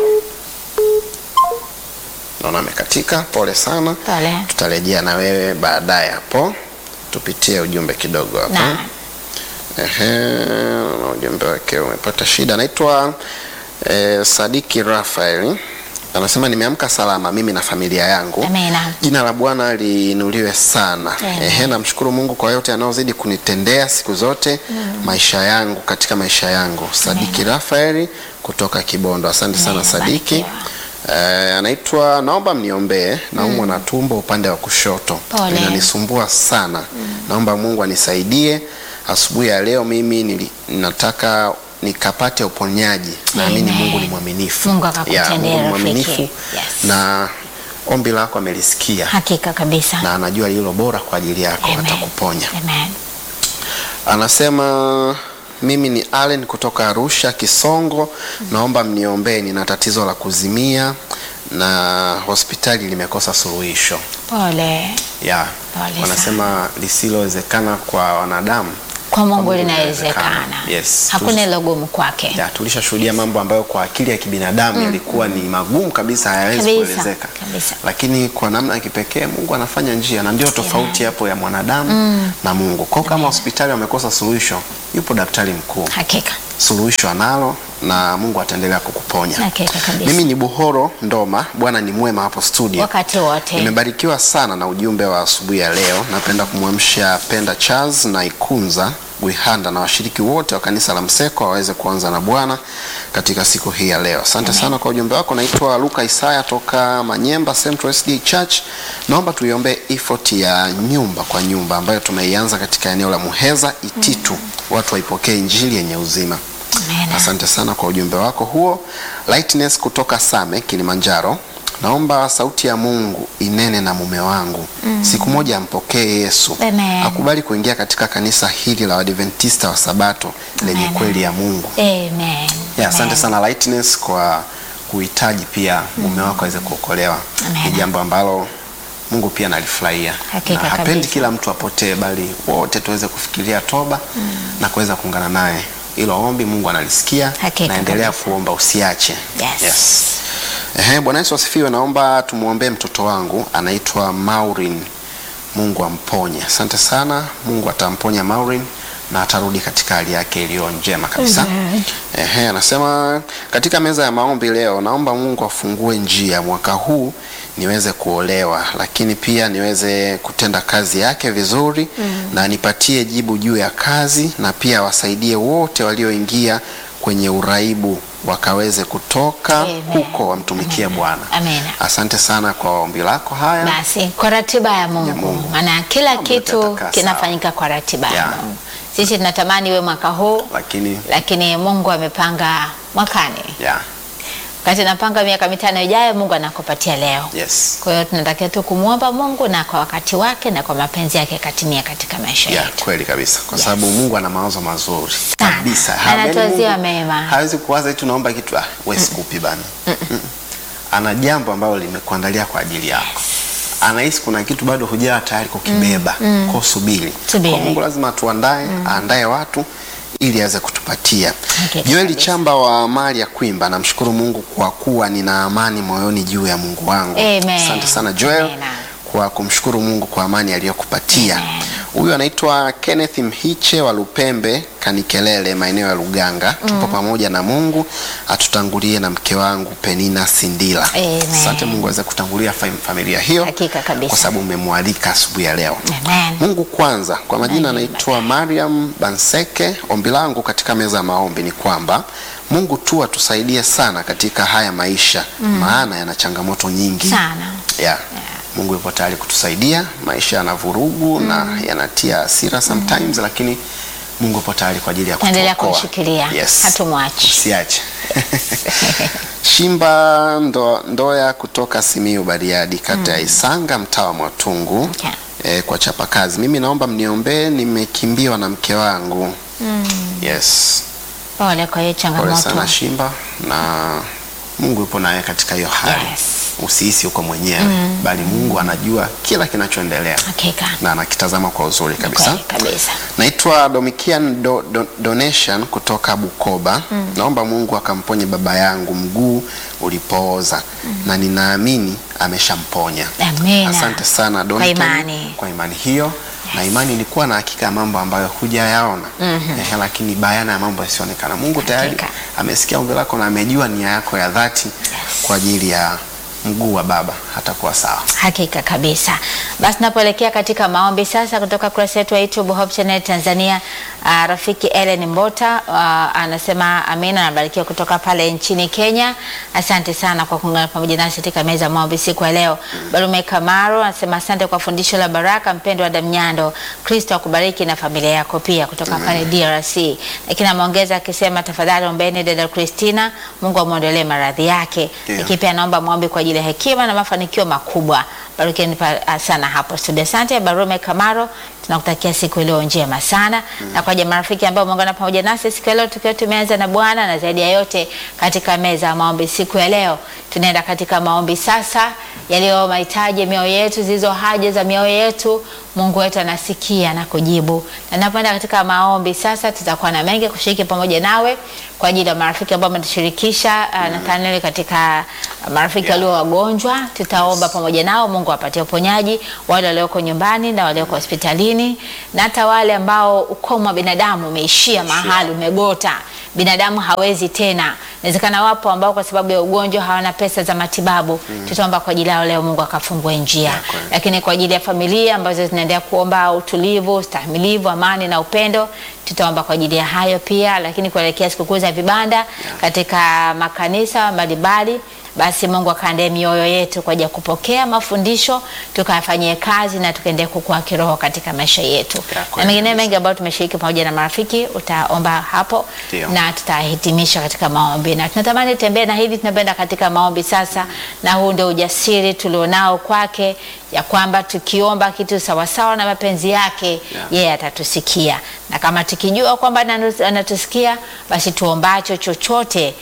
[SPEAKER 3] Naona amekatika, pole sana.
[SPEAKER 1] Pole.
[SPEAKER 3] Tutarejea na wewe baadaye hapo, tupitie ujumbe kidogo hapa.
[SPEAKER 1] Na
[SPEAKER 3] Ehe, na ujumbe wake umepata shida. Anaitwa eh, Sadiki Rafael anasema nimeamka salama mimi na familia yangu.
[SPEAKER 1] Amina.
[SPEAKER 3] Jina la Bwana liinuliwe sana.
[SPEAKER 1] Amen.
[SPEAKER 3] Ehe, namshukuru Mungu kwa yote anayozidi kunitendea siku zote maisha yangu katika maisha yangu. Sadiki Rafael kutoka Kibondo. Asante sana
[SPEAKER 1] Amen,
[SPEAKER 3] Sadiki.
[SPEAKER 1] barikiwa.
[SPEAKER 3] Eh, anaitwa naomba mniombee, naumwa na tumbo upande wa kushoto
[SPEAKER 1] Pole.
[SPEAKER 3] linanisumbua sana. Naomba Mungu anisaidie. Asubuhi ya leo mimi nili, nataka nikapate uponyaji. Naamini
[SPEAKER 1] Amen.
[SPEAKER 3] Mungu ni mwaminifu.
[SPEAKER 1] Mungu
[SPEAKER 3] Ya,
[SPEAKER 1] akakutendea,
[SPEAKER 3] Mungu ni
[SPEAKER 1] rafiki.
[SPEAKER 3] mwaminifu
[SPEAKER 1] Yes.
[SPEAKER 3] na ombi lako amelisikia
[SPEAKER 1] hakika kabisa.
[SPEAKER 3] na anajua lilo bora kwa ajili yako,
[SPEAKER 1] Amen.
[SPEAKER 3] atakuponya.
[SPEAKER 1] Amen.
[SPEAKER 3] Anasema mimi ni Allen kutoka Arusha Kisongo, naomba mniombee, nina tatizo la kuzimia na hospitali limekosa suluhisho.
[SPEAKER 1] Pole.
[SPEAKER 3] Ya,
[SPEAKER 1] Pole
[SPEAKER 3] wanasema lisilowezekana kwa wanadamu
[SPEAKER 1] Kwa Mungu
[SPEAKER 3] Mungu
[SPEAKER 1] linawezekana.
[SPEAKER 3] linawezekana. Yes.
[SPEAKER 1] Hakuna ilo gumu kwake.
[SPEAKER 3] ya, tulishashuhudia mambo ambayo kwa akili ya kibinadamu yalikuwa ni magumu kabisa, hayawezi
[SPEAKER 1] Kabisa,
[SPEAKER 3] kuelezeka,
[SPEAKER 1] kabisa.
[SPEAKER 3] lakini kwa namna ya kipekee Mungu anafanya njia, na ndio tofauti hapo ya mwanadamu na Mungu. Kwa hiyo kama hospitali wamekosa suluhisho, yupo daktari mkuu,
[SPEAKER 1] Hakika.
[SPEAKER 3] suluhisho analo na Mungu ataendelea kukuponya.
[SPEAKER 1] Hakika kabisa.
[SPEAKER 3] Mimi ni Buhoro Ndoma, Bwana ni mwema hapo studio.
[SPEAKER 1] Wakati wote.
[SPEAKER 3] Nimebarikiwa sana na ujumbe wa asubuhi ya leo. Napenda kumwamsha Penda Charles na Ikunza Gwihanda na washiriki wote wa kanisa la Mseko waweze kuanza na Bwana katika siku hii ya leo. Asante sana kwa ujumbe wako. Naitwa Luka Isaya toka Manyemba Central SD Church. Naomba tuiombee effort ya nyumba kwa nyumba ambayo tumeianza katika eneo la Muheza Ititu. Watu waipokee injili yenye uzima.
[SPEAKER 1] Amen.
[SPEAKER 3] Asante sana kwa ujumbe wako huo. Lightness kutoka Same Kilimanjaro. Naomba sauti ya Mungu inene na mume wangu. Siku moja ampokee Yesu.
[SPEAKER 1] Amen.
[SPEAKER 3] Akubali kuingia katika kanisa hili la Adventista wa Sabato lenye
[SPEAKER 1] Amen.
[SPEAKER 3] kweli ya Mungu.
[SPEAKER 1] Amen.
[SPEAKER 3] Ya, asante
[SPEAKER 1] Amen.
[SPEAKER 3] sana Lightness kwa kuhitaji pia mume wako aweze kuokolewa.
[SPEAKER 1] Amen.
[SPEAKER 3] Ni jambo ambalo Mungu pia analifurahia.
[SPEAKER 1] Hakika
[SPEAKER 3] Na hapendi
[SPEAKER 1] kabisa.
[SPEAKER 3] kila mtu apotee, bali wote tuweze kufikiria toba na kuweza kuungana naye. Hilo ombi Mungu analisikia.
[SPEAKER 1] Hakika
[SPEAKER 3] Naendelea
[SPEAKER 1] kabisa.
[SPEAKER 3] kuomba usiache.
[SPEAKER 1] Yes.
[SPEAKER 3] Ehe, Bwana Yesu asifiwe. Naomba tumwombee mtoto wangu anaitwa Maureen. Mungu amponye. Asante sana. Mungu atamponya Maureen na atarudi katika hali yake iliyo njema kabisa. Ehe, anasema katika meza ya maombi leo, naomba Mungu afungue njia mwaka huu niweze kuolewa, lakini pia niweze kutenda kazi yake vizuri na nipatie jibu juu ya kazi, na pia wasaidie wote walioingia kwenye uraibu wakaweze kutoka
[SPEAKER 1] Amen.
[SPEAKER 3] huko wamtumikie Bwana.
[SPEAKER 1] Amen.
[SPEAKER 3] Asante sana kwa ombi lako haya.
[SPEAKER 1] Basi kwa ratiba ya Mungu,
[SPEAKER 3] Mungu.
[SPEAKER 1] maana kila
[SPEAKER 3] Mambo
[SPEAKER 1] kitu
[SPEAKER 3] yatakaa
[SPEAKER 1] kinafanyika kwa ratiba ya
[SPEAKER 3] Ya.
[SPEAKER 1] Mungu. Sisi tunatamani iwe mwaka huu,
[SPEAKER 3] Lakini
[SPEAKER 1] lakini Mungu amepanga mwakani.
[SPEAKER 3] yeah,
[SPEAKER 1] Wakati napanga miaka mitano ijayo, Mungu anakupatia leo.
[SPEAKER 3] yes.
[SPEAKER 1] Kwa hiyo tunatakiwa tu kumwomba Mungu na kwa wakati wake na kwa mapenzi yake katimia katika maisha
[SPEAKER 3] Yeah,
[SPEAKER 1] yetu.
[SPEAKER 3] kweli kabisa kwa
[SPEAKER 1] Yes.
[SPEAKER 3] sababu Mungu ana mawazo mazuri
[SPEAKER 1] Sana.
[SPEAKER 3] kabisa.
[SPEAKER 1] Anatuwazia
[SPEAKER 3] Mungu
[SPEAKER 1] mema.
[SPEAKER 3] Hawezi kuwaza eti unaomba kitu ah, wewe sikupi bana. Mm-mm. Ana jambo ambalo limekuandalia kwa ajili yako. Anahisi kuna kitu bado hujawa tayari kukibeba. Kwa subiri.
[SPEAKER 1] Subiri.
[SPEAKER 3] Kwa Mungu lazima tuandae, aandae watu ili aweze kutupatia.
[SPEAKER 1] Okay,
[SPEAKER 3] Joeli
[SPEAKER 1] kabisa.
[SPEAKER 3] Chamba wa mali ya Kwimba, namshukuru Mungu kwa kuwa nina amani moyoni juu ya Mungu wangu.
[SPEAKER 1] Amen.
[SPEAKER 3] Asante sana Joel
[SPEAKER 1] Amen.
[SPEAKER 3] kwa kumshukuru Mungu kwa amani aliyokupatia.
[SPEAKER 1] Amen.
[SPEAKER 3] Huyu anaitwa Kenneth Mhiche wa Lupembe Kanikelele, maeneo ya Luganga. Tupo pamoja na Mungu, atutangulie na mke wangu Penina Sindila.
[SPEAKER 1] Amen.
[SPEAKER 3] Asante Mungu aweze kutangulia fam- familia hiyo,
[SPEAKER 1] Hakika kabisa.
[SPEAKER 3] kwa sababu umemwalika asubuhi ya leo.
[SPEAKER 1] Amen.
[SPEAKER 3] Mungu kwanza. Kwa majina
[SPEAKER 1] Amen.
[SPEAKER 3] anaitwa Mariam Banseke. Ombi langu katika meza ya maombi ni kwamba Mungu tu atusaidie sana katika haya maisha, maana yana changamoto nyingi
[SPEAKER 1] Sana.
[SPEAKER 3] yeah. Mungu yupo tayari kutusaidia. Maisha yana vurugu na yanatia hasira sometimes, lakini Mungu yupo tayari kwa ajili ya
[SPEAKER 1] Tuendelea
[SPEAKER 3] kutuokoa.
[SPEAKER 1] kumshikilia.
[SPEAKER 3] Yes.
[SPEAKER 1] Hatumwachi.
[SPEAKER 3] Usiache. Shimba ndo, Ndoya kutoka Simiyu Bariadi, kata ya Isanga, mtaa wa Mwatungu
[SPEAKER 1] Okay.
[SPEAKER 3] eh, kwa chapa kazi. Mimi naomba mniombee, nimekimbiwa na mke wangu. Yes.
[SPEAKER 1] Pole kwa hiyo
[SPEAKER 3] Pole
[SPEAKER 1] changamoto.
[SPEAKER 3] sana Shimba, na Mungu yupo naye katika hiyo hali.
[SPEAKER 1] Yes.
[SPEAKER 3] Usihisi uko mwenyewe, bali Mungu anajua kila kinachoendelea
[SPEAKER 1] Hakika.
[SPEAKER 3] na anakitazama kwa uzuri kabisa.
[SPEAKER 1] Kweli kabisa.
[SPEAKER 3] Naitwa Domitian do, do, Donation kutoka Bukoba. Naomba Mungu akamponye baba yangu mguu ulipooza na ninaamini ameshamponya.
[SPEAKER 1] Amina.
[SPEAKER 3] Asante sana
[SPEAKER 1] Kwa
[SPEAKER 3] Donatan,
[SPEAKER 1] imani.
[SPEAKER 3] kwa imani hiyo na imani ilikuwa na hakika ya mambo ambayo hujayaona Ehe, lakini bayana ya mambo yasionekana. Mungu tayari
[SPEAKER 1] Hakika.
[SPEAKER 3] amesikia ombi lako na amejua nia yako ya dhati kwa ajili ya mguu wa baba hatakuwa sawa.
[SPEAKER 1] Hakika kabisa. Basi napoelekea katika maombi sasa kutoka kurasa yetu ya YouTube Hope Channel Tanzania. Uh, rafiki Ellen Mbota uh, anasema amina, anabarikiwa kutoka pale nchini Kenya. Asante sana kwa kuungana pamoja nasi katika meza ya maombi siku ya leo. Barume Kamaro anasema asante kwa fundisho la baraka, mpendo wa Damnyando. Kristo akubariki na familia yako pia kutoka pale DRC. Lakini ameongeza akisema tafadhali ombeni dada Christina, Mungu amwondolee maradhi yake.
[SPEAKER 3] Ndio.
[SPEAKER 1] Lakini pia naomba maombi kwa ajili ya hekima na mafanikio makubwa. Barikeni pa- sana hapo studio. Asante Barume Kamaro, tunakutakia siku iliyo njema sana na kwa jamaa rafiki ambao umeungana pamoja nasi siku ya leo tukiwa tumeanza na Bwana na zaidi ya yote katika meza ya maombi siku ya leo tunaenda katika maombi sasa yaliyo mahitaji ya mioyo yetu zilizo haja za mioyo yetu Mungu wetu anasikia na kujibu. Na napoenda katika maombi sasa, tutakuwa na mengi kushiriki pamoja nawe kwa ajili ya marafiki ambao wametushirikisha uh, Nathaniel katika marafiki
[SPEAKER 3] Yeah.
[SPEAKER 1] walio wagonjwa, tutaomba pamoja nao, Mungu apatie uponyaji wale walioko nyumbani na walioko hospitalini, na hata wale ambao ukomo wa binadamu umeishia mahali, umegota, binadamu hawezi tena. Inawezekana wapo ambao kwa sababu ya ugonjwa hawana pesa za matibabu, tutaomba kwa ajili yao leo, Mungu akafungue njia
[SPEAKER 3] Yeah, kweli.
[SPEAKER 1] lakini kwa ajili ya familia ambazo zinaendelea kuomba utulivu, ustahimilivu, amani na upendo, tutaomba kwa ajili ya hayo pia. Lakini kuelekea sikukuu za vibanda katika makanisa mbalimbali, basi Mungu akaandae mioyo yetu kwa ajili ya kupokea mafundisho, tukayafanyie kazi na tukaendelea kukua kiroho katika maisha yetu,
[SPEAKER 3] Ya,
[SPEAKER 1] na
[SPEAKER 3] kweli
[SPEAKER 1] mengine
[SPEAKER 3] kabisa.
[SPEAKER 1] mengi ambayo tumeshiriki pamoja na marafiki, utaomba hapo
[SPEAKER 3] Ndio.
[SPEAKER 1] na tutahitimisha katika maombi, na tunatamani tembea na hili, tunapenda katika maombi sasa, na huu ndio ujasiri tulionao kwake, ya kwamba tukiomba kitu sawasawa na mapenzi yake yeye atatusikia, na kama tukijua kwamba ananu- anatusikia, basi tuombacho chochote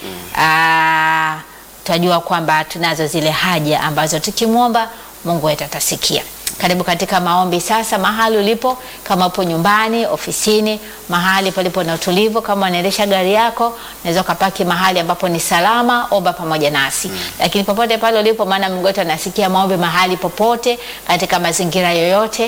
[SPEAKER 1] aa, tutajua kwamba tunazo zile haja ambazo tukimwomba Mungu wetu atasikia. Karibu katika maombi sasa, mahali ulipo, kama upo nyumbani, ofisini, mahali palipo na utulivu. Kama unaendesha gari yako, unaweza ukapaki mahali ambapo ni salama, omba pamoja nasi. Lakini popote pale ulipo, maana Mungu wetu anasikia maombi mahali popote, katika mazingira yoyote,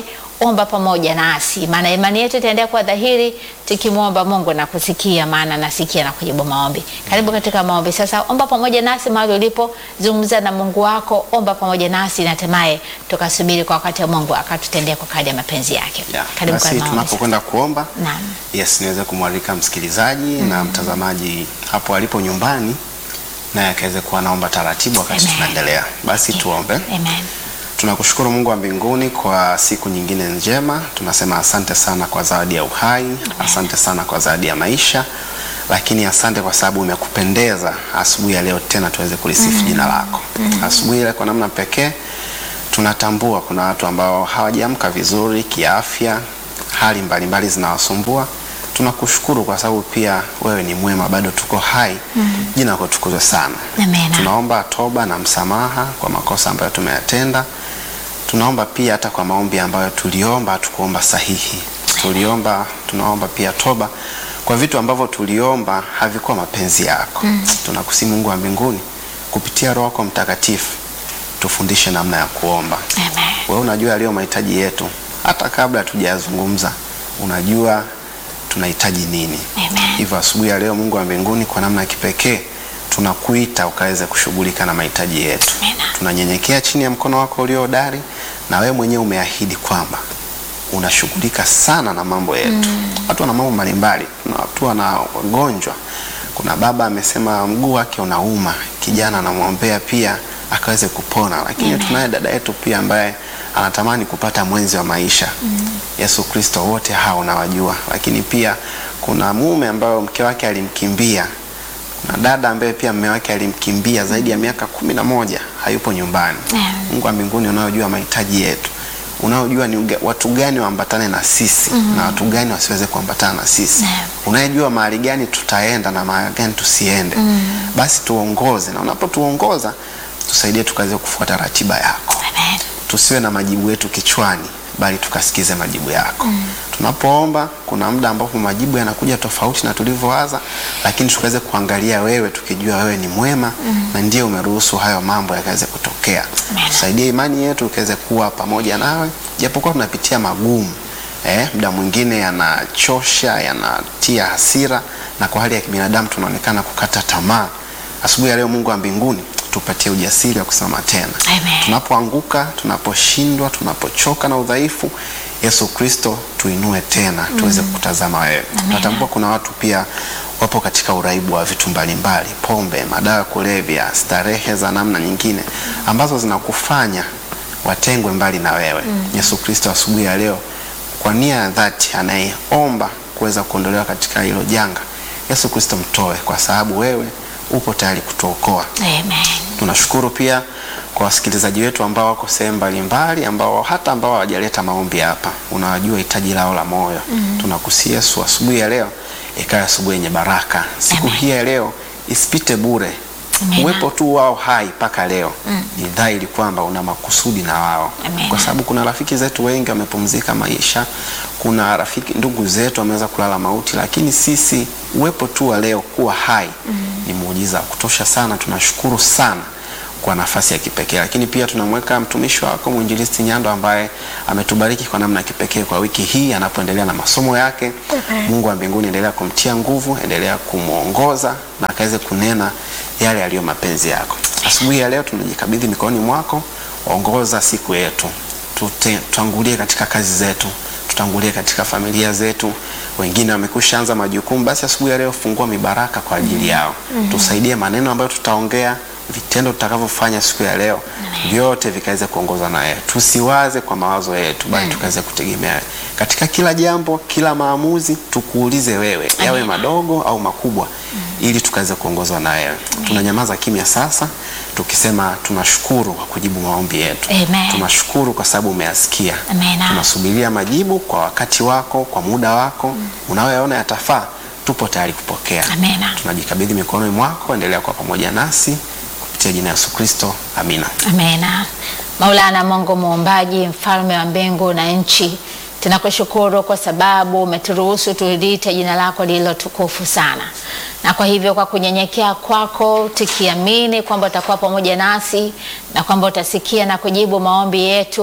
[SPEAKER 1] omba pamoja nasi, maana imani yetu itaendelea kuwa dhahiri tukimwomba Mungu na kusikia, maana nasikia na kujibu maombi. Karibu katika maombi sasa. Omba pamoja nasi mahali ulipo, zungumza na Mungu wako, omba pamoja nasi, na hatimaye tukasubiri kwa wakati wa Mungu akatutendea kwa kadri ya mapenzi yake.
[SPEAKER 3] Yeah.
[SPEAKER 1] Karibu kwa
[SPEAKER 3] Basi
[SPEAKER 1] maombi
[SPEAKER 3] tunapokwenda kuomba
[SPEAKER 1] sasa. Naam.
[SPEAKER 3] yes, niweze kumwalika msikilizaji na mtazamaji hapo alipo nyumbani, naye akaweze kuwa naomba taratibu wakati
[SPEAKER 1] Amen.
[SPEAKER 3] tunaendelea. Basi tuombe.
[SPEAKER 1] Amen.
[SPEAKER 3] Tunakushukuru Mungu wa mbinguni kwa siku nyingine njema. Tunasema asante sana kwa zawadi ya uhai, asante sana kwa zawadi ya maisha, lakini asante kwa sababu umekupendeza asubuhi ya leo tena tuweze kulisifu jina lako. Asubuhi ile kwa namna pekee tunatambua kuna watu ambao hawajaamka vizuri kiafya, hali mbalimbali zinawasumbua. Tunakushukuru kwa sababu pia wewe ni mwema, bado tuko hai. Jina lako tukuzwe sana.
[SPEAKER 1] Amen.
[SPEAKER 3] Tunaomba toba na msamaha kwa makosa ambayo tumeyatenda. Tunaomba pia hata kwa maombi ambayo tuliomba hatukuomba sahihi. Tuliomba, tunaomba pia toba kwa vitu ambavyo tuliomba havikuwa mapenzi yako. Tunakusihi Mungu wa mbinguni kupitia Roho yako Mtakatifu tufundishe namna ya kuomba.
[SPEAKER 1] Amen.
[SPEAKER 3] Wewe unajua yaliyo mahitaji yetu, hata kabla hatujayazungumza unajua tunahitaji nini.
[SPEAKER 1] Amen.
[SPEAKER 3] Hivyo asubuhi ya leo, Mungu wa mbinguni, kwa namna ya kipekee tunakuita ukaweze kushughulika na mahitaji yetu.
[SPEAKER 1] Amen.
[SPEAKER 3] Tunanyenyekea chini ya mkono wako ulio hodari, na wewe mwenyewe umeahidi kwamba unashughulika sana na mambo yetu. Watu wana mambo mbalimbali, kuna watu wana wagonjwa. Kuna baba amesema mguu wake unauma, kijana anamwombea pia akaweze kupona, lakini tunaye dada yetu pia ambaye anatamani kupata mwenzi wa maisha. Yesu Kristo, wote hao unawajua, lakini pia kuna mume ambaye mke wake alimkimbia na dada ambaye pia mume wake alimkimbia zaidi ya miaka kumi na moja hayupo nyumbani.
[SPEAKER 1] Amen.
[SPEAKER 3] Mungu wa mbinguni unayojua mahitaji yetu, unaojua ni uga- watu gani waambatane na sisi na watu gani wasiweze kuambatana na sisi,
[SPEAKER 1] Amen.
[SPEAKER 3] unayejua mahali gani tutaenda na mahali gani tusiende, basi tuongoze, na unapotuongoza tusaidie tukaweze kufuata ratiba yako
[SPEAKER 1] Amen.
[SPEAKER 3] tusiwe na majibu yetu kichwani bali tukasikize majibu yako. Tunapoomba kuna muda ambapo majibu yanakuja tofauti na tulivyowaza, lakini tukaweze kuangalia wewe, tukijua wewe ni mwema na ndiye umeruhusu hayo mambo yakaweze kutokea.
[SPEAKER 1] Amen.
[SPEAKER 3] Tusaidie imani yetu ikaweze kuwa pamoja nawe, japokuwa tunapitia magumu eh, muda mwingine yanachosha, yanatia hasira, na kwa hali ya kibinadamu tunaonekana kukata tamaa. Asubuhi ya leo, Mungu wa mbinguni, tupatie ujasiri wa kusimama tena
[SPEAKER 1] Amen.
[SPEAKER 3] tunapoanguka, tunaposhindwa, tunapochoka na udhaifu, Yesu Kristo tuinue tena tuweze kukutazama wewe. Natambua kuna watu pia wapo katika uraibu wa vitu mbalimbali, pombe, madawa ya kulevya, starehe za namna nyingine ambazo zinakufanya watengwe mbali na wewe. Yesu Kristo, asubuhi ya leo, kwa nia ya dhati, anayeomba kuweza kuondolewa katika hilo janga, Yesu Kristo mtoe, kwa sababu wewe upo tayari kutuokoa.
[SPEAKER 1] Amen.
[SPEAKER 3] Tunashukuru pia kwa wasikilizaji wetu ambao wako sehemu mbalimbali, ambao hata ambao hawajaleta maombi hapa, unawajua hitaji lao la moyo. Tunakusihi Yesu, asubuhi ya leo ikawa asubuhi yenye baraka. Siku
[SPEAKER 1] Amen.
[SPEAKER 3] hii ya leo isipite bure.
[SPEAKER 1] Amen.
[SPEAKER 3] Uwepo tu wao hai mpaka leo ni dhahiri kwamba una makusudi na wao,
[SPEAKER 1] Amen.
[SPEAKER 3] kwa sababu kuna rafiki zetu wengi wamepumzika maisha, kuna rafiki ndugu zetu wameweza kulala mauti, lakini sisi uwepo tu wa leo kuwa hai ni muujiza wa kutosha sana. Tunashukuru sana kwa nafasi ya kipekee, lakini pia tunamweka mtumishi wako mwinjilisti Nyando ambaye ametubariki kwa namna ya kipekee kwa wiki hii anapoendelea na masomo yake. Mungu wa mbinguni, endelea kumtia nguvu, endelea kumwongoza na akaweze kunena yale yaliyo mapenzi yako. Asubuhi ya leo tunajikabidhi mikononi mwako, ongoza siku yetu, Tute- tutangulie katika kazi zetu, tutangulie katika familia zetu. Wengine wamekwisha anza majukumu, basi asubuhi ya leo fungua mibaraka kwa ajili yao. Tusaidie maneno ambayo tutaongea, vitendo tutakavyofanya siku ya leo, vyote vikaweze kuongozwa na wewe. Tusiwaze kwa mawazo yetu, bali tukaweze kutegemea wewe. katika kila jambo, kila maamuzi, tukuulize wewe, yawe madogo au makubwa, ili tukaweze kuongozwa na wewe. Tunanyamaza kimya sasa, tukisema tunashukuru kwa kujibu maombi yetu.
[SPEAKER 1] Amen.
[SPEAKER 3] Tunashukuru kwa sababu umeyasikia.
[SPEAKER 1] Amen.
[SPEAKER 3] Tunasubiria majibu kwa wakati wako, kwa muda wako unaoyaona yatafaa. Tupo tayari kupokea.
[SPEAKER 1] Amen.
[SPEAKER 3] Tunajikabidhi mikononi mwako, endelea kuwa pamoja nasi kupitia jina la Yesu Kristo, amina.
[SPEAKER 1] Amena. Maulana Mungu muumbaji, mfalme wa mbingu na nchi, tunakushukuru kwa sababu umeturuhusu tuliite jina lako lililo tukufu sana, na kwa hivyo kwa kunyenyekea kwako, tukiamini kwamba utakuwa pamoja nasi na kwamba utasikia na kujibu maombi yetu,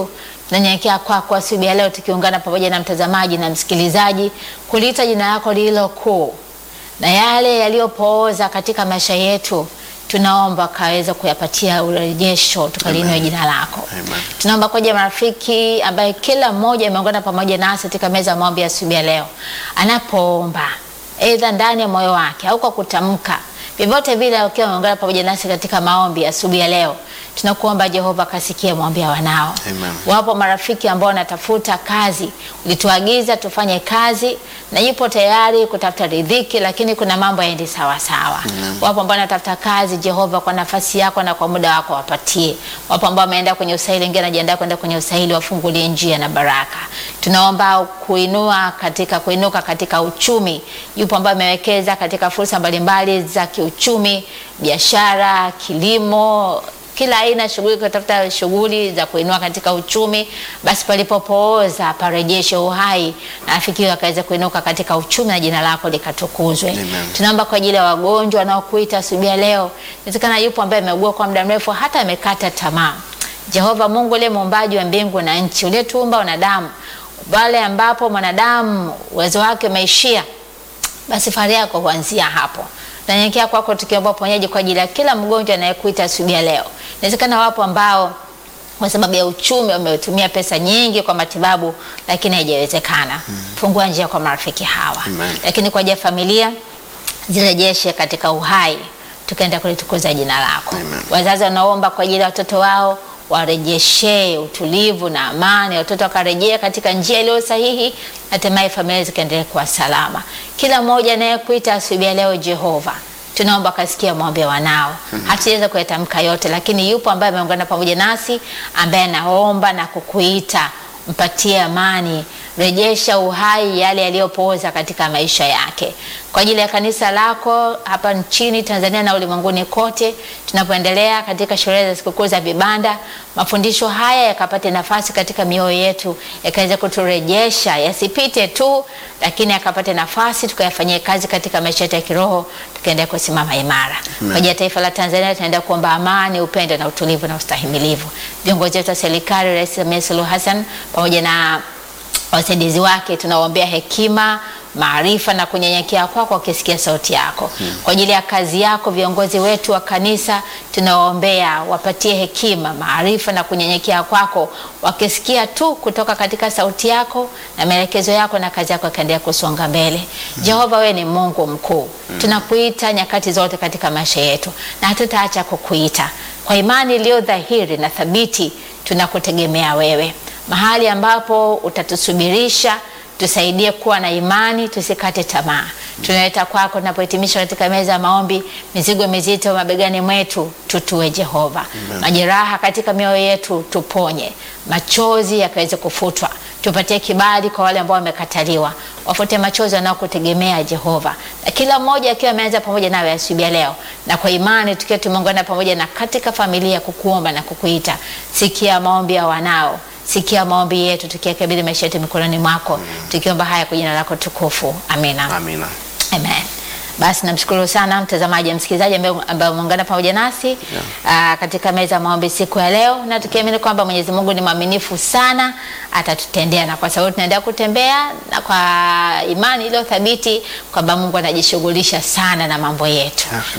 [SPEAKER 1] Nanyenyekea kwako asubuhi ya leo tukiungana pamoja na mtazamaji na msikilizaji kuliita jina lako lililo kuu na yale yaliyopooza katika maisha yetu tunaomba kaweza kuyapatia urejesho tukalinue jina lako.
[SPEAKER 3] Amen.
[SPEAKER 1] Tunaomba kwa ajili ya marafiki ambaye kila mmoja ameungana pamoja nasi katika meza ya maombi ya asubuhi ya leo, anapoomba aidha ndani ya moyo wake au kwa kutamka, vyovyote vile, ukiwa ameungana pamoja nasi katika maombi ya asubuhi ya leo, tunakuomba Jehova kasikie maombi ya wanao.
[SPEAKER 3] Amen.
[SPEAKER 1] Wapo marafiki ambao wanatafuta kazi, ulituagiza tufanye kazi na yupo tayari kutafuta riziki, lakini kuna mambo yaendi sawa sawa. Wapo ambao wanatafuta kazi, Jehova, kwa nafasi yako na kwa muda wako wapatie. Wapo ambao wameenda kwenye usaili, wengine wanajiandaa kwenda kwenye usaili, wafungulie njia na baraka. Tunaomba kuinua katika kuinuka katika uchumi. Yupo ambao amewekeza katika fursa mbalimbali za kiuchumi, biashara, kilimo kila aina ya shughuli, kutafuta shughuli za kuinua katika uchumi, basi palipopooza parejeshe uhai na afikiwe akaweza kuinuka katika uchumi na jina lako likatukuzwe.
[SPEAKER 3] Amen.
[SPEAKER 1] Tunaomba kwa ajili ya wagonjwa wanaokuita asubuhi ya leo. Inawezekana yupo ambaye ameugua kwa muda mrefu hata amekata tamaa. Jehova Mungu uliye muumbaji wa mbingu na nchi, uliyetuumba wanadamu, pale ambapo mwanadamu uwezo wake umeishia basi fahari yako huanzia hapo. Tunanyenyekea kwako tukiomba uponyaji kwa ajili ya kila mgonjwa anayekuita asubuhi ya leo. Inawezekana wapo ambao kwa sababu ya uchumi wametumia pesa nyingi kwa matibabu, lakini haijawezekana. Fungua njia kwa marafiki hawa,
[SPEAKER 3] Amen.
[SPEAKER 1] lakini kwa ajili ya familia zirejeshe katika uhai, tukaenda kulitukuza jina lako.
[SPEAKER 3] Amen.
[SPEAKER 1] Wazazi wanaomba kwa ajili ya watoto wao warejeshe utulivu na amani, watoto wakarejea katika njia iliyo sahihi, hatimaye familia zikaendelea kuwa salama. Kila mmoja anayekuita asubuhi ya leo, Jehova, tunaomba kasikia maombi ya wanao. Hatuweza kuyatamka yote, lakini yupo ambaye ameungana pamoja nasi, ambaye anaomba na kukuita, mpatie amani, rejesha uhai yale yaliyopooza katika maisha yake. Kwa ajili ya kanisa lako hapa nchini Tanzania na ulimwenguni kote, tunapoendelea katika sherehe za sikukuu za vibanda, mafundisho haya yakapate nafasi katika mioyo yetu, yakaweza kuturejesha, yasipite tu, lakini yakapate nafasi tukayafanyie kazi katika maisha yetu ya kiroho, tukaendelea kusimama imara. Kwa ajili ya taifa la Tanzania tunaenda kuomba amani, upendo na utulivu na ustahimilivu. Viongozi wetu wa serikali, Rais Samia Suluhu Hassan pamoja na wasaidizi wake tunawaombea hekima maarifa na kunyenyekea kwako wakisikia sauti yako kwa ajili ya kazi yako viongozi wetu wa kanisa tunawaombea wapatie hekima maarifa na kunyenyekea kwako wakisikia tu kutoka katika sauti yako na maelekezo yako na kazi yako ikaendelea kusonga mbele jehova wewe ni mungu mkuu tunakuita nyakati zote katika maisha yetu na hatutaacha kukuita kwa imani iliyo dhahiri na thabiti tunakutegemea wewe mahali ambapo utatusubirisha tusaidie kuwa na imani tusikate tamaa tunaleta kwako tunapohitimisha katika meza ya maombi mizigo mizito mabegani mwetu tutue jehova majeraha katika mioyo yetu tuponye machozi yakaweze kufutwa tupatie kibali kwa wale ambao wamekataliwa wafute machozi wanaokutegemea jehova na kila mmoja akiwa ameanza pamoja nawe asubuhi ya leo na kwa imani tukiwa tumeungana pamoja na katika familia kukuomba na kukuita sikia maombi ya wanao sikia maombi yetu tukiakabidhi maisha yetu mikononi mwako tukiomba haya kwa jina lako tukufu amina
[SPEAKER 3] Amina.
[SPEAKER 1] Amen. Basi namshukuru sana mtazamaji, msikilizaji ambaye ambaye umeungana pamoja nasi aa, katika meza ya maombi siku ya leo, na tukiamini kwamba Mwenyezi Mungu ni mwaminifu sana, atatutendea, na kwa sababu tunaendelea kutembea na kwa imani iliyo thabiti kwamba Mungu anajishughulisha sana na mambo yetu.